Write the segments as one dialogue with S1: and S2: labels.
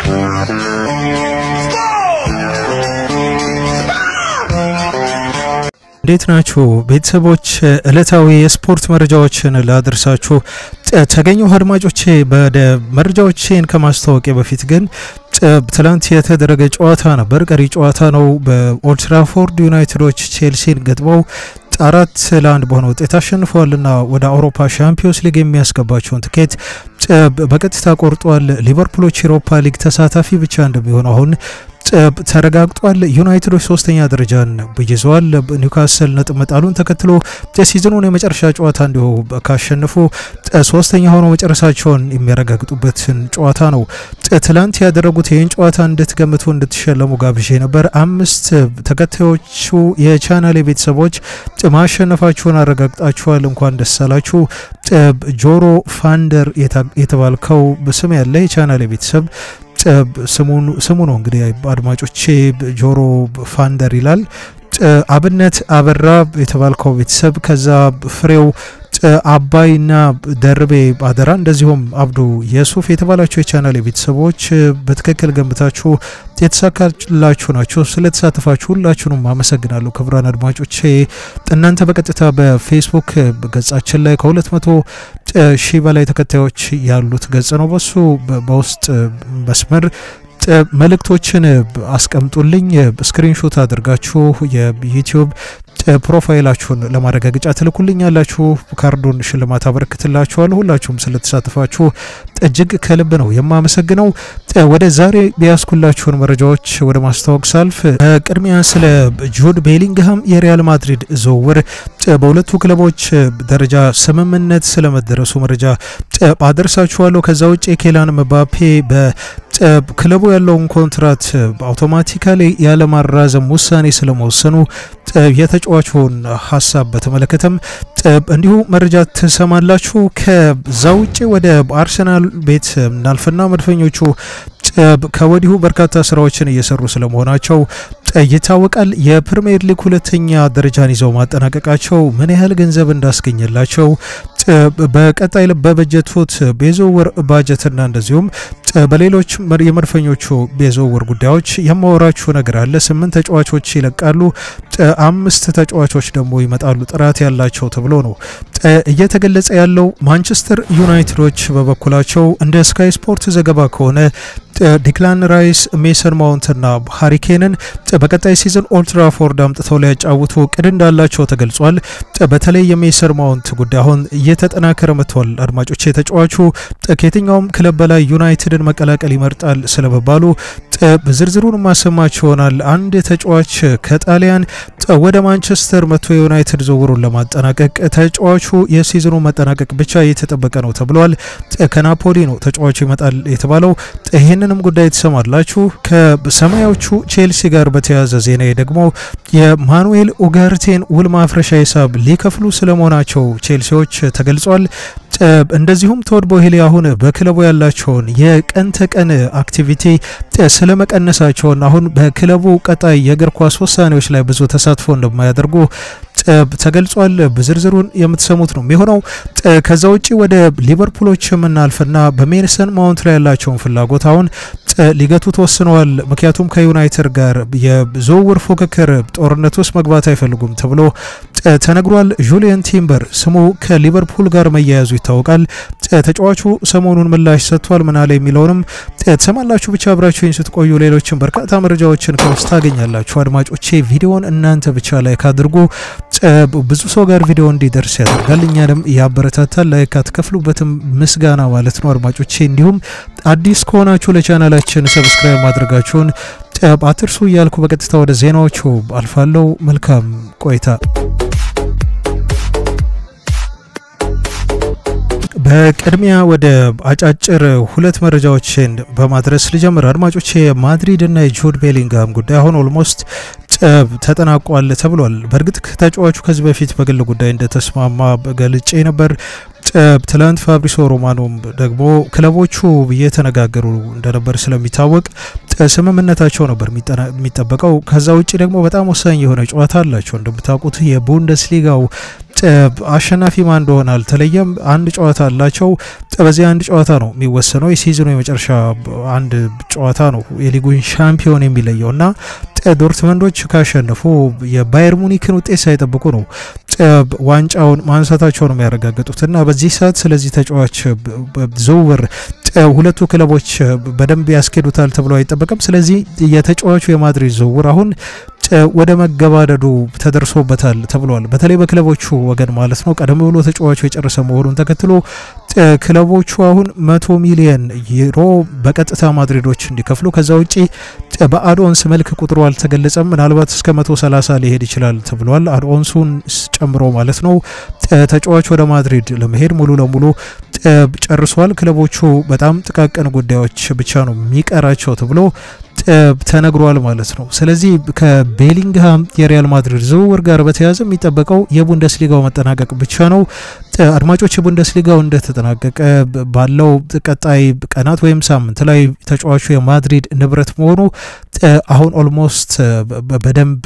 S1: እንዴት ናችሁ ቤተሰቦች? ዕለታዊ የስፖርት መረጃዎችን ላደርሳችሁ ተገኘው አድማጮቼ። ወደ መረጃዎቼን ከማስታወቂያ በፊት ግን ትላንት የተደረገ ጨዋታ ነበር። ቀሪ ጨዋታ ነው። በኦልድ ትራፎርድ ዩናይትዶች ቼልሲን ገጥመው አራት ለአንድ በሆነ ውጤት አሸንፈዋልና ወደ አውሮፓ ሻምፒዮንስ ሊግ የሚያስገባቸውን ትኬት በቀጥታ ቆርጧል። ሊቨርፑሎች የአውሮፓ ሊግ ተሳታፊ ብቻ እንደሚሆኑ አሁን ተረጋግጧል። ዩናይትዶች ሶስተኛ ደረጃን ይዘዋል። ኒውካስል ነጥብ መጣሉን ተከትሎ የሲዝኑን የመጨረሻ ጨዋታ እንዲሁ ካሸነፉ ሶስተኛ ሆነው መጨረሳቸውን የሚያረጋግጡበትን ጨዋታ ነው ትላንት ያደረጉት። ይህን ጨዋታ እንድትገምቱ እንድትሸለሙ ጋብዤ ነበር። አምስት ተከታዮቹ የቻናል ቤተሰቦች ማሸነፋችሁን አረጋግጣችኋል። እንኳን ደስ አላችሁ። ጆሮ ፋንደር የተባልከው ስም ያለ የቻናል ቤተሰብ ስሙ ነው እንግዲህ አድማጮቼ፣ ጆሮ ፋንደር ይላል። አብነት አበራ የተባልከው ቤተሰብ ከዛ ፍሬው አባይና ደርቤ አደራ እንደዚሁም አብዱ የሱፍ የተባላችሁ የቻናል ቤተሰቦች በትክክል ገንብታችሁ የተሳካላችሁ ናቸው። ስለተሳተፋችሁ ሁላችሁንም አመሰግናለሁ። ክቡራን አድማጮቼ እናንተ በቀጥታ በፌስቡክ ገጻችን ላይ ከሁለት መቶ ሺህ በላይ ተከታዮች ያሉት ገጽ ነው። በሱ በውስጥ መስመር መልእክቶችን አስቀምጡልኝ። ስክሪንሾት አድርጋችሁ የዩቲዩብ ፕሮፋይላችሁን ለማረጋገጫ ትልኩልኝ ያላችሁ ካርዱን ሽልማት አበረክትላችኋለሁ። ሁላችሁም ስለተሳተፋችሁ እጅግ ከልብ ነው የማመሰግነው። ወደ ዛሬ ቢያስኩላችሁን መረጃዎች ወደ ማስታወቅ ሳልፍ ቅድሚያ ስለ ጁድ ቤሊንግሃም የሪያል ማድሪድ ዝውውር በሁለቱ ክለቦች ደረጃ ስምምነት ስለመደረሱ መረጃ አደርሳችኋለሁ። ከዛ ውጭ ኬላን መባፔ በክለቡ ያለውን ኮንትራት አውቶማቲካሊ ያለማራዘም ውሳኔ ስለመወሰኑ የተጫዋቹን ሀሳብ በተመለከተም እንዲሁ መረጃ ትሰማላችሁ። ከዛ ውጭ ወደ አርሰናል ቤት እናልፍና መድፈኞቹ ከወዲሁ በርካታ ስራዎችን እየሰሩ ስለመሆናቸው ይታወቃል። የፕሪሚየር ሊግ ሁለተኛ ደረጃን ይዘው ማጠናቀቃቸው ምን ያህል ገንዘብ እንዳስገኘላቸው በቀጣይ በበጀቱት የዝውውር ባጀትና እንደዚሁም በሌሎች የመድፈኞቹ የዝውውር ጉዳዮች የማወራችሁ ነገር አለ። ስምንት ተጫዋቾች ይለቃሉ፣ አምስት ተጫዋቾች ደግሞ ይመጣሉ ጥራት ያላቸው ተብሎ ነው እየተገለጸ ያለው። ማንቸስተር ዩናይትዶች በበኩላቸው እንደ ስካይ ስፖርት ዘገባ ከሆነ ዲክላን ራይስ፣ ሜሰን ማውንትና ሃሪኬንን በቀጣይ ሲዝን ኦልድ ትራፎርድ አምጥተው ሊያጫውቱ እቅድ እንዳላቸው ተገልጿል። በተለይ የሜሰን ማውንት ጉዳይ አሁን እየተጠናከረ መጥቷል። አድማጮች የተጫዋቹ ከየትኛውም ክለብ በላይ ዩናይትድን መቀላቀል ይመርጣል ስለመባሉ ዝርዝሩን ማሰማች ይሆናል። አንድ ተጫዋች ከጣሊያን ወደ ማንቸስተር መጥቶ የዩናይትድ ዝውውሩን ለማጠናቀቅ ተጫዋቹ የሲዝኑ መጠናቀቅ ብቻ እየተጠበቀ ነው ተብሏል። ከናፖሊ ነው ተጫዋቹ ይመጣል የተባለው። ይህንንም ጉዳይ ትሰማላችሁ። ከሰማያዎቹ ቼልሲ ጋር በተያያዘ ዜና ደግሞ የማኑኤል ኡጋርቴን ውል ማፍረሻ ሂሳብ ሊከፍሉ ስለመሆናቸው ቼልሲዎች ተገልጿል። እንደዚሁም ቶድ ቦሄሊ አሁን በክለቡ ያላቸውን የቀን ተቀን አክቲቪቲ ስለመቀነሳቸውን አሁን በክለቡ ቀጣይ የእግር ኳስ ውሳኔዎች ላይ ብዙ ተሳትፎ እንደማያደርጉ ተገልጿል። ዝርዝሩን የምትሰሙት ነው የሚሆነው። ከዛ ውጭ ወደ ሊቨርፑሎች የምናልፍና በሜሰን ማውንት ላይ ያላቸውን ፍላጎት አሁን ሊገቱ ተወስነዋል። ምክንያቱም ከዩናይትድ ጋር የዝውውር ፉክክር ጦርነት ውስጥ መግባት አይፈልጉም ተብሎ ተነግሯል። ጁሊየን ቲምበር ስሙ ከሊቨርፑል ጋር መያያዙ ይታወቃል። ተጫዋቹ ሰሞኑን ምላሽ ሰጥቷል። ምናለ የሚለውንም ትሰማላችሁ። ብቻ አብራችሁኝ ስትቆዩ ሌሎችን በርካታ መረጃዎችን ከውስጥ ታገኛላችሁ። አድማጮቼ ቪዲዮን እናንተ ብቻ ላይክ አድርጉ። ብዙ ሰው ጋር ቪዲዮ እንዲደርስ ያደርጋል፣ እኛንም ያበረታታል። ላይክ አትከፍሉበትም፣ ምስጋና ማለት ነው አድማጮቼ። እንዲሁም አዲስ ከሆናችሁ ለቻናላችን ሰብስክራይብ ማድረጋችሁን አትርሱ እያልኩ በቀጥታ ወደ ዜናዎቹ አልፋለሁ። መልካም ቆይታ። በቅድሚያ ወደ አጫጭር ሁለት መረጃዎችን በማድረስ ልጀምር። አድማጮቼ የማድሪድ እና የጁድ ቤሊንግሃም ጉዳይ አሁን ኦልሞስት ተጠናቋል ተብሏል። በእርግጥ ተጫዋቹ ከዚህ በፊት በግል ጉዳይ እንደተስማማ ገልጬ ነበር። ትላንት ፋብሪሶ ሮማኖም ደግሞ ክለቦቹ እየተነጋገሩ እንደነበር ስለሚታወቅ ስምምነታቸው ነበር የሚጠበቀው። ከዛ ውጭ ደግሞ በጣም ወሳኝ የሆነ ጨዋታ አላቸው እንደምታውቁት የቡንደስሊጋው አሸናፊ ማን እንደሆነ አልተለየም። አንድ ጨዋታ አላቸው። በዚህ አንድ ጨዋታ ነው የሚወሰነው። የሲዝኑ የመጨረሻ አንድ ጨዋታ ነው የሊጉን ሻምፒዮን የሚለየው እና ዶርትመንዶች ካሸነፉ የባየር ሙኒክን ውጤት ሳይጠብቁ ነው ዋንጫውን ማንሳታቸው ነው የሚያረጋግጡት እና በዚህ ሰዓት ስለዚህ ተጫዋች ዝውውር ሁለቱ ክለቦች በደንብ ያስኬዱታል ተብሎ አይጠበቅም። ስለዚህ የተጫዋቹ የማድሪድ ዝውውር አሁን ወደ መገባደዱ ተደርሶበታል ተብሏል። በተለይ በክለቦቹ ወገን ማለት ነው። ቀደም ብሎ ተጫዋቹ የጨረሰ መሆኑን ተከትሎ ክለቦቹ አሁን መቶ ሚሊየን ዩሮ በቀጥታ ማድሪዶች እንዲከፍሉ ከዛ ውጪ በአድኦንስ መልክ ቁጥሩ አልተገለጸም። ምናልባት እስከ 130 ሊሄድ ይችላል ተብሏል። አድኦንሱን ጨምሮ ማለት ነው። ተጫዋቹ ወደ ማድሪድ ለመሄድ ሙሉ ለሙሉ ጨርሷል። ክለቦቹ በጣም ጥቃቅን ጉዳዮች ብቻ ነው የሚቀራቸው ተብሎ ተነግሯል ማለት ነው። ስለዚህ ከቤሊንግሃም የሪያል ማድሪድ ዝውውር ጋር በተያያዘ የሚጠበቀው የቡንደስሊጋው መጠናቀቅ ብቻ ነው። አድማጮች የቡንደስሊጋው እንደተጠናቀቀ ባለው ቀጣይ ቀናት ወይም ሳምንት ላይ ተጫዋቹ የማድሪድ ንብረት መሆኑ አሁን ኦልሞስት በደንብ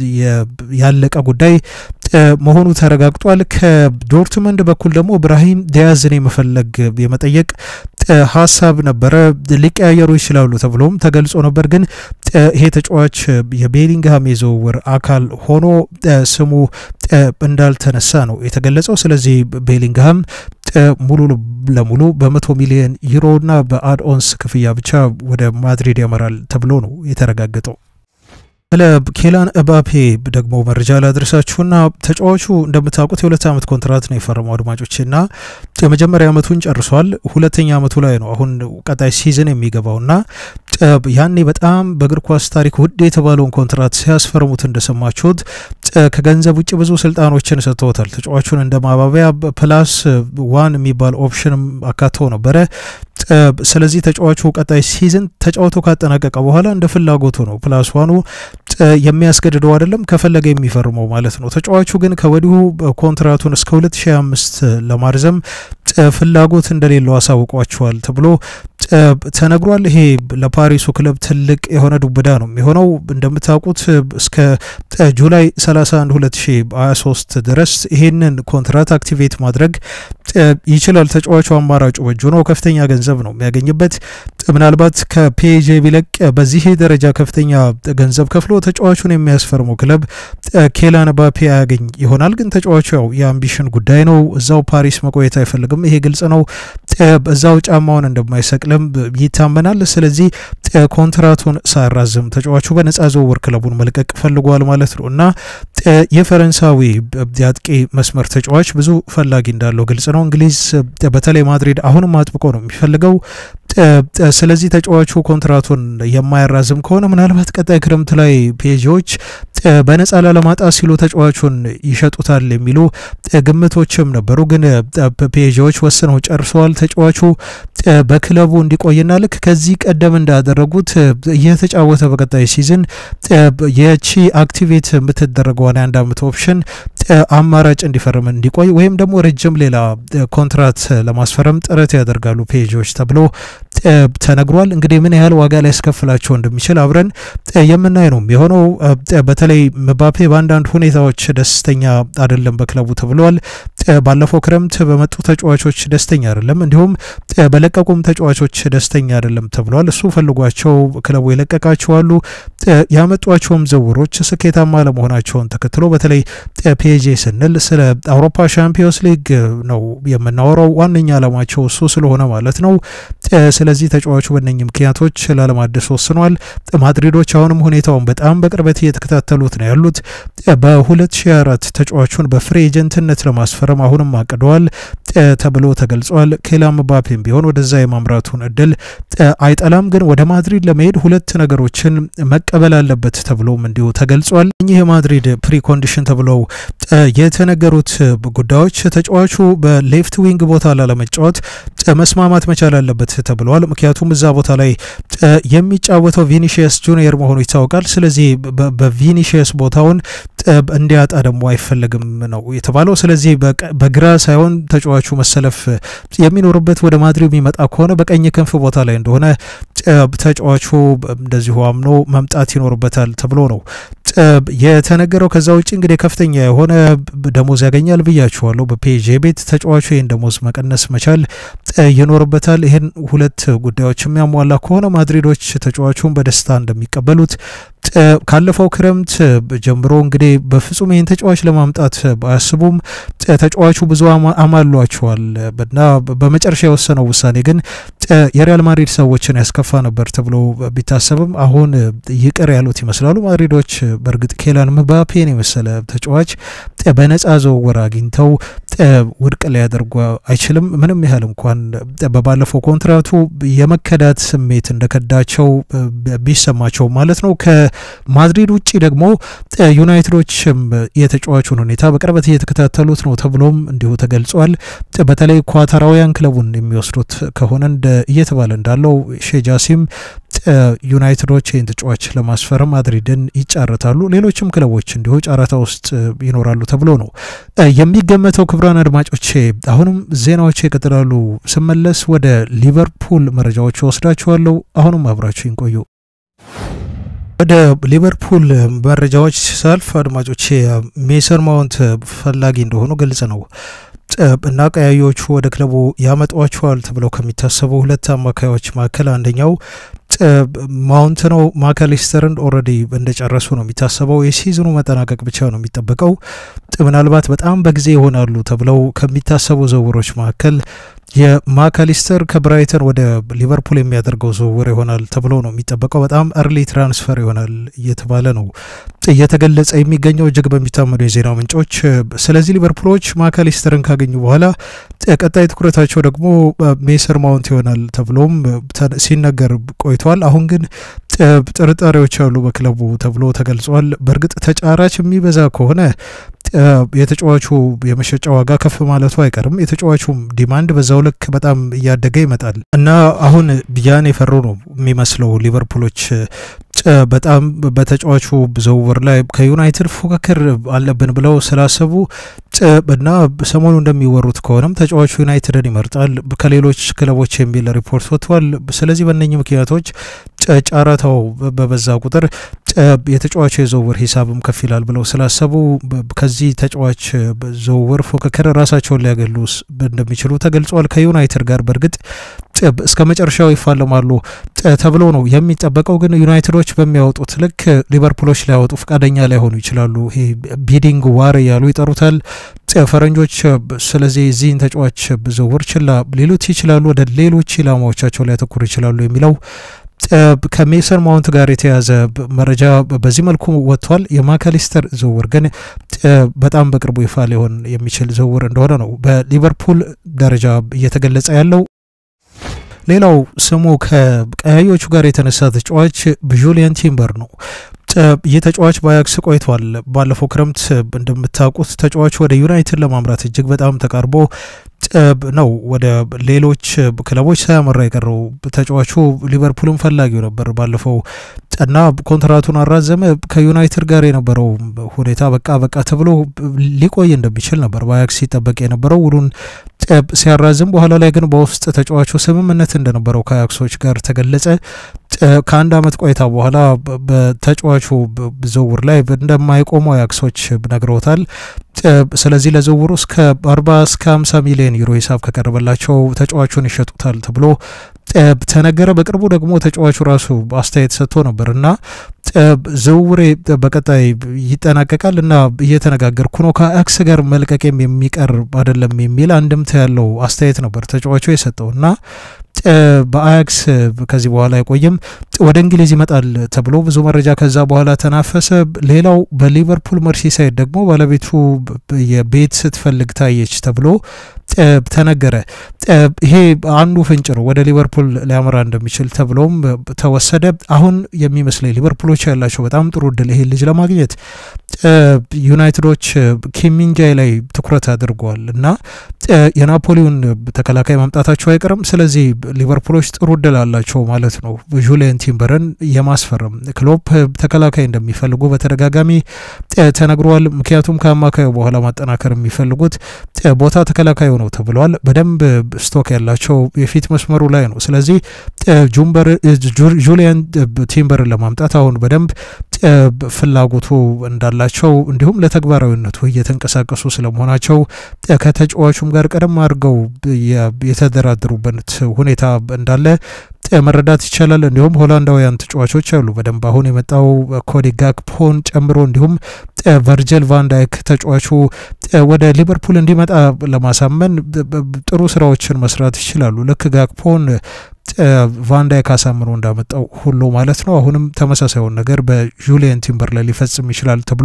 S1: ያለቀ ጉዳይ መሆኑ ተረጋግጧል። ከዶርትመንድ በኩል ደግሞ ብራሂም ዲያዝን የመፈለግ የመጠየቅ ሀሳብ ነበረ። ሊቀያየሩ ይችላሉ ተብሎም ተገልጾ ነበር። ግን ይሄ ተጫዋች የቤሊንግሃም የዝውውር አካል ሆኖ ስሙ እንዳልተነሳ ነው የተገለጸው። ስለዚህ ቤሊንግሃም ሙሉ ለሙሉ በመቶ ሚሊዮን ዩሮና በአድኦንስ ክፍያ ብቻ ወደ ማድሪድ ያመራል ተብሎ ነው የተረጋገጠው። ስለ ኬላን እባፔ ደግሞ መረጃ ላድረሳችሁና ተጫዋቹ እንደምታውቁት የሁለት ዓመት ኮንትራት ነው የፈረመው አድማጮችና የመጀመሪያ ዓመቱን ጨርሷል። ሁለተኛ ዓመቱ ላይ ነው አሁን ቀጣይ ሲዝን የሚገባውና ያኔ በጣም በእግር ኳስ ታሪክ ውድ የተባለውን ኮንትራት ሲያስፈርሙት እንደሰማችሁት ከገንዘብ ውጭ ብዙ ስልጣኖችን ሰጥተውታል። ተጫዋቹን እንደ ማባቢያ ፕላስ ዋን የሚባል ኦፕሽንም አካተው ነበረ። ስለዚህ ተጫዋቹ ቀጣይ ሲዝን ተጫውቶ ካጠናቀቀ በኋላ እንደ ፍላጎቱ ነው። ፕላስ ዋኑ የሚያስገድደው አይደለም፣ ከፈለገ የሚፈርመው ማለት ነው። ተጫዋቹ ግን ከወዲሁ ኮንትራቱን እስከ 2025 ለማርዘም ፍላጎት እንደሌለው አሳውቋቸዋል ተብሎ ተነግሯል። ይሄ ለፓሪሱ ክለብ ትልቅ የሆነ ዱብዳ ነው የሚሆነው። እንደምታውቁት እስከ ጁላይ 31 2023 ድረስ ይሄንን ኮንትራት አክቲቬት ማድረግ ይችላል። ተጫዋቹ አማራጩ በእጁ ነው። ከፍተኛ ገንዘብ ነው የሚያገኝበት። ምናልባት ከፒኤጄ ቢለቅ በዚህ ደረጃ ከፍተኛ ገንዘብ ከፍሎ ተጫዋቹን የሚያስፈርመው ክለብ ኬላን ባፔ አያገኝ ይሆናል። ግን ተጫዋቹ ያው የአምቢሽን ጉዳይ ነው። እዛው ፓሪስ መቆየት አይፈልግም። ይሄ ግልጽ ነው። እዛው ጫማውን እንደማይሰቅልም ይታመናል። ስለዚህ ኮንትራቱን ሳያራዝም ተጫዋቹ በነጻ ዝውውር ክለቡን መልቀቅ ፈልጓል ማለት ነው እና የፈረንሳዊ የአጥቂ መስመር ተጫዋች ብዙ ፈላጊ እንዳለው ግልጽ ነው። እንግሊዝ በተለይ ማድሪድ አሁንም አጥብቆ ነው የሚፈልገው። ስለዚህ ተጫዋቹ ኮንትራቱን የማያራዝም ከሆነ ምናልባት ቀጣይ ክረምት ላይ ፔጂዎች በነጻ ላለማጣት ሲሉ ተጫዋቹን ይሸጡታል የሚሉ ግምቶችም ነበሩ። ግን ፔጂዎች ወስነው ጨርሰዋል። ተጫዋቹ በክለቡ እንዲቆይና ልክ ከዚህ ቀደም እንዳደረጉት እየተጫወተ በቀጣይ ሲዝን የቺ አክቲቬት የምትደረገውን የአንድ አመት ኦፕሽን አማራጭ እንዲፈርም እንዲቆይ ወይም ደግሞ ረጅም ሌላ ኮንትራት ለማስፈረም ጥረት ያደርጋሉ ፔጂዎች ተብሎ ተነግሯል። እንግዲህ ምን ያህል ዋጋ ሊያስከፍላቸው እንደሚችል አብረን የምናይ ነው የሚሆነው። በተለይ ምባፔ በአንዳንድ ሁኔታዎች ደስተኛ አይደለም በክለቡ ተብሏል። ባለፈው ክረምት በመጡ ተጫዋቾች ደስተኛ አይደለም፣ እንዲሁም በለቀቁም ተጫዋቾች ደስተኛ አይደለም ተብሏል። እሱ ፈልጓቸው ክለቡ የለቀቃቸው አሉ። ያመጧቸውም ዝውውሮች ስኬታማ ለመሆናቸውን ተከትሎ በተለይ ፒኤጄ ስንል ስለ አውሮፓ ሻምፒዮንስ ሊግ ነው የምናወራው። ዋነኛ ዓላማቸው እሱ ስለሆነ ማለት ነው። ስለዚህ ተጫዋቹ በእነኚህ ምክንያቶች ላለማደስ ወስኗል። ማድሪዶች አሁንም ሁኔታውን በጣም በቅርበት እየተከታተሉት ነው ያሉት። በ2004 ተጫዋቹን በፍሪ ኤጀንትነት ለማስፈረም አሁንም አቅደዋል ተብሎ ተገልጿል። ኬላን ምባፔም ቢሆን ወደዛ የማምራቱን እድል አይጠላም። ግን ወደ ማድሪድ ለመሄድ ሁለት ነገሮችን መቀበል አለበት ተብሎም እንዲሁ ተገልጿል። እኚህ የማድሪድ ፕሪኮንዲሽን ተብለው የተነገሩት ጉዳዮች ተጫዋቹ በሌፍት ዊንግ ቦታ ላለመጫወት መስማማት መቻል አለበት ተብለዋል። ምክንያቱም እዛ ቦታ ላይ የሚጫወተው ቪኒሺየስ ጁኒየር መሆኑ ይታወቃል። ስለዚህ በቪኒሺየስ ቦታውን እንዲያጣ ደግሞ አይፈለግም ነው የተባለው። ስለዚህ በግራ ሳይሆን ተጫዋቹ መሰለፍ የሚኖርበት ወደ ማድሪድ የሚመጣ ከሆነ በቀኝ ክንፍ ቦታ ላይ እንደሆነ ተጫዋቹ እንደዚሁ አምኖ መምጣት ይኖርበታል ተብሎ ነው የተነገረው። ከዛ ውጭ እንግዲህ ከፍተኛ የሆነ ደሞዝ ያገኛል ብያችኋለሁ። በፔጄ ቤት ተጫዋቹ ይህን ደሞዝ መቀነስ መቻል ይኖርበታል። ይህን ሁለት ጉዳዮች የሚያሟላ ከሆነ ማድሪዶች ተጫዋቹን በደስታ እንደሚቀበሉት ካለፈው ክረምት ጀምሮ እንግዲህ በፍጹም ይህን ተጫዋች ለማምጣት ባያስቡም ተጫዋቹ ብዙ አማሏቸዋል እና በመጨረሻ የወሰነው ውሳኔ ግን የሪያል ማድሪድ ሰዎችን ያስከፋ ነበር ተብሎ ቢታሰብም አሁን ይቅር ያሉት ይመስላሉ ማድሪዶች። በእርግጥ ኬላን ምባፔን የመሰለ ተጫዋች በነጻ ዝውውር አግኝተው ውድቅ ሊያደርጉ አይችልም። ምንም ያህል እንኳን በባለፈው ኮንትራቱ የመከዳት ስሜት እንደከዳቸው ቢሰማቸው ማለት ነው። ከማድሪድ ውጭ ደግሞ ዩናይትዶችም የተጫዋቹን ሁኔታ በቅርበት እየተከታተሉት ነው ተብሎም እንዲሁ ተገልጿል። በተለይ ኳታራውያን ክለቡን የሚወስዱት ከሆነ እየተባለ እንዳለው ሼጃሲም ዩናይትዶች ይህን ተጫዋች ለማስፈረም ማድሪድን ይጫረታሉ። ሌሎችም ክለቦች እንዲሁ ጨረታ ውስጥ ይኖራሉ ተብሎ ነው የሚገመተው። ክቡራን አድማጮቼ አሁንም ዜናዎች ይቀጥላሉ። ስመለስ ወደ ሊቨርፑል መረጃዎች ወስዳችኋለሁ። አሁንም አብራችሁ ይቆዩ። ወደ ሊቨርፑል መረጃዎች ሳልፍ አድማጮቼ ሜሰን ማውንት ፈላጊ እንደሆኑ ግልጽ ነው እና ቀያዮቹ ወደ ክለቡ ያመጧቸዋል ተብለው ከሚታሰቡ ሁለት አማካዮች መካከል አንደኛው ማውንት ነው። ማካሊስተርን ኦልሬዲ እንደጨረሱ ነው የሚታሰበው። የሲዝኑ መጠናቀቅ ብቻ ነው የሚጠበቀው። ምናልባት በጣም በጊዜ ይሆናሉ ተብለው ከሚታሰቡ ዝውውሮች መካከል የማካሊስተር ከብራይተን ወደ ሊቨርፑል የሚያደርገው ዝውውር ይሆናል ተብሎ ነው የሚጠበቀው። በጣም እርሊ ትራንስፈር ይሆናል እየተባለ ነው እየተገለጸ የሚገኘው እጅግ በሚታመኑ የዜና ምንጮች። ስለዚህ ሊቨርፑሎች ማካሊስተርን ካገኙ በኋላ ቀጣይ ትኩረታቸው ደግሞ ሜሰር ማውንት ይሆናል ተብሎም ሲነገር ቆይቷል። አሁን ግን ጥርጣሬዎች አሉ በክለቡ ተብሎ ተገልጿል። በእርግጥ ተጫራች የሚበዛ ከሆነ የተጫዋቹ የመሸጫ ዋጋ ከፍ ማለቱ አይቀርም። የተጫዋቹም ዲማንድ በዛው ልክ በጣም እያደገ ይመጣል እና አሁን ያን የፈሩ ነው የሚመስለው ሊቨርፑሎች በጣም በተጫዋቹ ዝውውር ላይ ከዩናይትድ ፉክክር አለብን ብለው ስላሰቡ እና ሰሞኑ እንደሚወሩት ከሆነም ተጫዋቹ ዩናይትድን ይመርጣል ከሌሎች ክለቦች የሚል ሪፖርት ወጥቷል። ስለዚህ በእነኚህ ምክንያቶች ጨረታው በበዛ ቁጥር የተጫዋቹ የዝውውር ሂሳብም ከፍ ይላል ብለው ስላሰቡ ከዚህ ተጫዋች ዝውውር ፉክክር ራሳቸውን ሊያገሉ እንደሚችሉ ተገልጿል። ከዩናይትድ ጋር በእርግጥ እስከ መጨረሻው ይፋለማሉ ተብሎ ነው የሚጠበቀው። ግን ዩናይትዶች በሚያወጡት ልክ ሊቨርፑሎች ሊያወጡ ፈቃደኛ ላይሆኑ ይችላሉ። ይሄ ቢዲንግ ዋር እያሉ ይጠሩታል ፈረንጆች። ስለዚህ እዚህን ተጫዋች ዝውውር ችላ ሊሉት ይችላሉ፣ ወደ ሌሎች ኢላማዎቻቸው ሊያተኩሩ ይችላሉ የሚለው ከሜሰን ማውንት ጋር የተያዘ መረጃ በዚህ መልኩ ወጥቷል። የማካሊስተር ዝውውር ግን በጣም በቅርቡ ይፋ ሊሆን የሚችል ዝውውር እንደሆነ ነው በሊቨርፑል ደረጃ እየተገለጸ ያለው። ሌላው ስሙ ከቀያዮቹ ጋር የተነሳ ተጫዋች ጁሊያን ቲምበር ነው። ይህ ተጫዋች በአያክስ ቆይቷል። ባለፈው ክረምት እንደምታውቁት ተጫዋቹ ወደ ዩናይትድ ለማምራት እጅግ በጣም ተቃርቦ ነው ወደ ሌሎች ክለቦች ሳያመራ የቀረው። ተጫዋቹ ሊቨርፑልን ፈላጊው ነበር ባለፈው እና ኮንትራቱን አራዘመ። ከዩናይትድ ጋር የነበረው ሁኔታ በቃ በቃ ተብሎ ሊቆይ እንደሚችል ነበር በአያክስ ሲጠበቅ የነበረው ውሉን ሲያራዝም። በኋላ ላይ ግን በውስጥ ተጫዋቹ ስምምነት እንደነበረው ከአያክሶች ጋር ተገለጸ። ከአንድ ዓመት ቆይታ በኋላ በተጫዋቹ ዝውውር ላይ እንደማይቆሙ አያክሶች ነግረውታል። ስለዚህ ለዝውውሩ እስከ 40 እስከ 50 ሚሊዮን ዩሮ ሂሳብ ከቀረበላቸው ተጫዋቹን ይሸጡታል ተብሎ ተነገረ። በቅርቡ ደግሞ ተጫዋቹ ራሱ አስተያየት ሰጥቶ ነበር እና ዝውውሬ በቀጣይ ይጠናቀቃል እና እየተነጋገርኩ ነው ከአያክስ ጋር መልቀቄም የሚቀር አይደለም የሚል አንድምታ ያለው አስተያየት ነበር ተጫዋቹ የሰጠው እና በአያክስ ከዚህ በኋላ አይቆይም፣ ወደ እንግሊዝ ይመጣል ተብሎ ብዙ መረጃ ከዛ በኋላ ተናፈሰ። ሌላው በሊቨርፑል መርሲሳይድ ደግሞ ባለቤቱ የቤት ስትፈልግ ታየች ተብሎ ተነገረ። ይሄ አንዱ ፍንጭ ነው ወደ ሊቨርፑል ሊያመራ እንደሚችል ተብሎም ተወሰደ። አሁን የሚመስለኝ ሊቨርፑሎች ያላቸው በጣም ጥሩ እድል ይሄ ልጅ ለማግኘት ዩናይትዶች ኪሚንጃይ ላይ ትኩረት አድርገዋል እና የናፖሊውን ተከላካይ ማምጣታቸው አይቀርም። ስለዚህ ሊቨርፑሎች ጥሩ እድል አላቸው ማለት ነው ጁሊየን ቲምበርን የማስፈረም። ክሎፕ ተከላካይ እንደሚፈልጉ በተደጋጋሚ ተነግሯል። ምክንያቱም ከአማካዩ በኋላ ማጠናከር የሚፈልጉት ቦታ ተከላካዩ ነው ተብለዋል። በደንብ ስቶክ ያላቸው የፊት መስመሩ ላይ ነው። ስለዚህ ጁሊያን ቲምበርን ለማምጣት አሁን በደንብ ፍላጎቱ እንዳላቸው እንዲሁም ለተግባራዊነቱ እየተንቀሳቀሱ ስለመሆናቸው ከተጫዋቹም ጋር ቀደም አድርገው የተደራደሩበት ሁኔታ እንዳለ መረዳት ይቻላል። እንዲሁም ሆላንዳውያን ተጫዋቾች አሉ በደንብ አሁን የመጣው ኮዲ ጋክፖን ጨምሮ እንዲሁም ቨርጀል ቫንዳይክ ተጫዋቹ ወደ ሊቨርፑል እንዲመጣ ለማሳመን ጥሩ ስራዎችን መስራት ይችላሉ። ልክ ጋክፖን ቫንዳይክ አሳምኖ እንዳመጣው ሁሉ ማለት ነው። አሁንም ተመሳሳዩን ነገር በጁሊየን ቲምበር ላይ ሊፈጽም ይችላል ተብሎ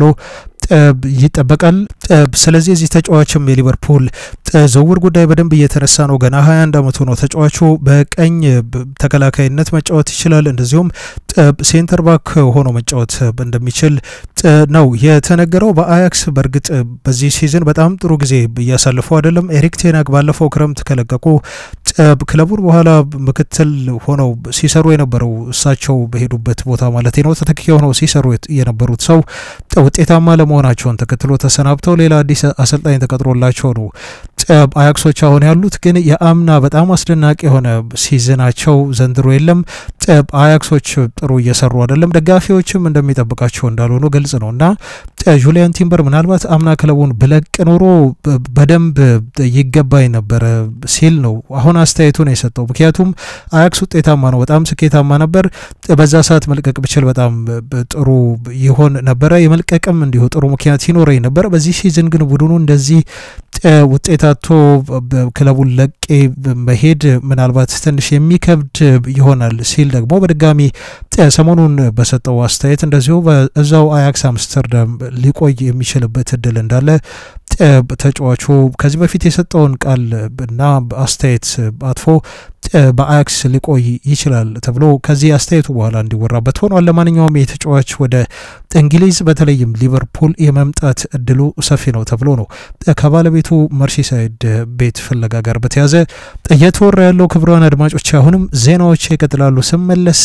S1: ይጠበቃል። ስለዚህ የዚህ ተጫዋችም የሊቨርፑል ዝውውር ጉዳይ በደንብ እየተነሳ ነው። ገና 21 ዓመቱ ነው ተጫዋቹ። በቀኝ ተከላካይነት መጫወት ይችላል። እንደዚሁም ሴንተር ባክ ሆኖ መጫወት እንደሚችል ነው የተነገረው። በአያክስ በእርግጥ በዚህ ሲዝን በጣም ጥሩ ጊዜ እያሳለፉ አይደለም። ኤሪክ ቴናግ ባለፈው ክረምት ከለቀቁ ክለቡን በኋላ ምክትል ሆነው ሲሰሩ የነበረው እሳቸው በሄዱበት ቦታ ማለት ነው ተተኪ ሆነው ሲሰሩ የነበሩት ሰው ውጤታማ ለመሆናቸውን ተከትሎ ተሰናብተው ሌላ አዲስ አሰልጣኝ ተቀጥሮላቸው ነው አያክሶች አሁን ያሉት። ግን የአምና በጣም አስደናቂ የሆነ ሲዝናቸው ዘንድሮ የለም። አያክሶች ጥሩ እየሰሩ አይደለም። ደጋፊዎችም እንደሚጠብቃቸው እንዳልሆኑ ግልጽ ነው እና ጁሊያን ቲምበር ምናልባት አምና ክለቡን ብለቅ ኖሮ በደንብ ይገባኝ ነበረ ሲል ነው አሁን አስተያየቱን የሰጠው። ምክንያቱም አያክስ ውጤታማ ነው፣ በጣም ስኬታማ ነበር። በዛ ሰዓት መልቀቅ ብችል በጣም ጥሩ ይሆን ነበረ። የመልቀቅም እንዲሁ ጥሩ ምክንያት ይኖረኝ ነበረ። በዚህ ሲዝን ግን ቡድኑ እንደዚህ ውጤታቶ ክለቡን ለቄ መሄድ ምናልባት ትንሽ የሚከብድ ይሆናል ሲል ደግሞ በድጋሚ ሰሞኑን በሰጠው አስተያየት እንደዚሁ በዛው አያክስ አምስተርዳም ሊቆይ የሚችልበት እድል እንዳለ ተጫዋቹ ከዚህ በፊት የሰጠውን ቃል እና አስተያየት አጥፎ በአያክስ ሊቆይ ይችላል ተብሎ ከዚህ አስተያየቱ በኋላ እንዲወራበት ሆኗል። ለማንኛውም የተጫዋች ወደ እንግሊዝ በተለይም ሊቨርፑል የመምጣት እድሉ ሰፊ ነው ተብሎ ነው ከባለቤቱ መርሲሳይድ ቤት ፍለጋ ጋር በተያዘ እየተወራ ያለው። ክቡራን አድማጮች አሁንም ዜናዎች ይቀጥላሉ። ስመለስ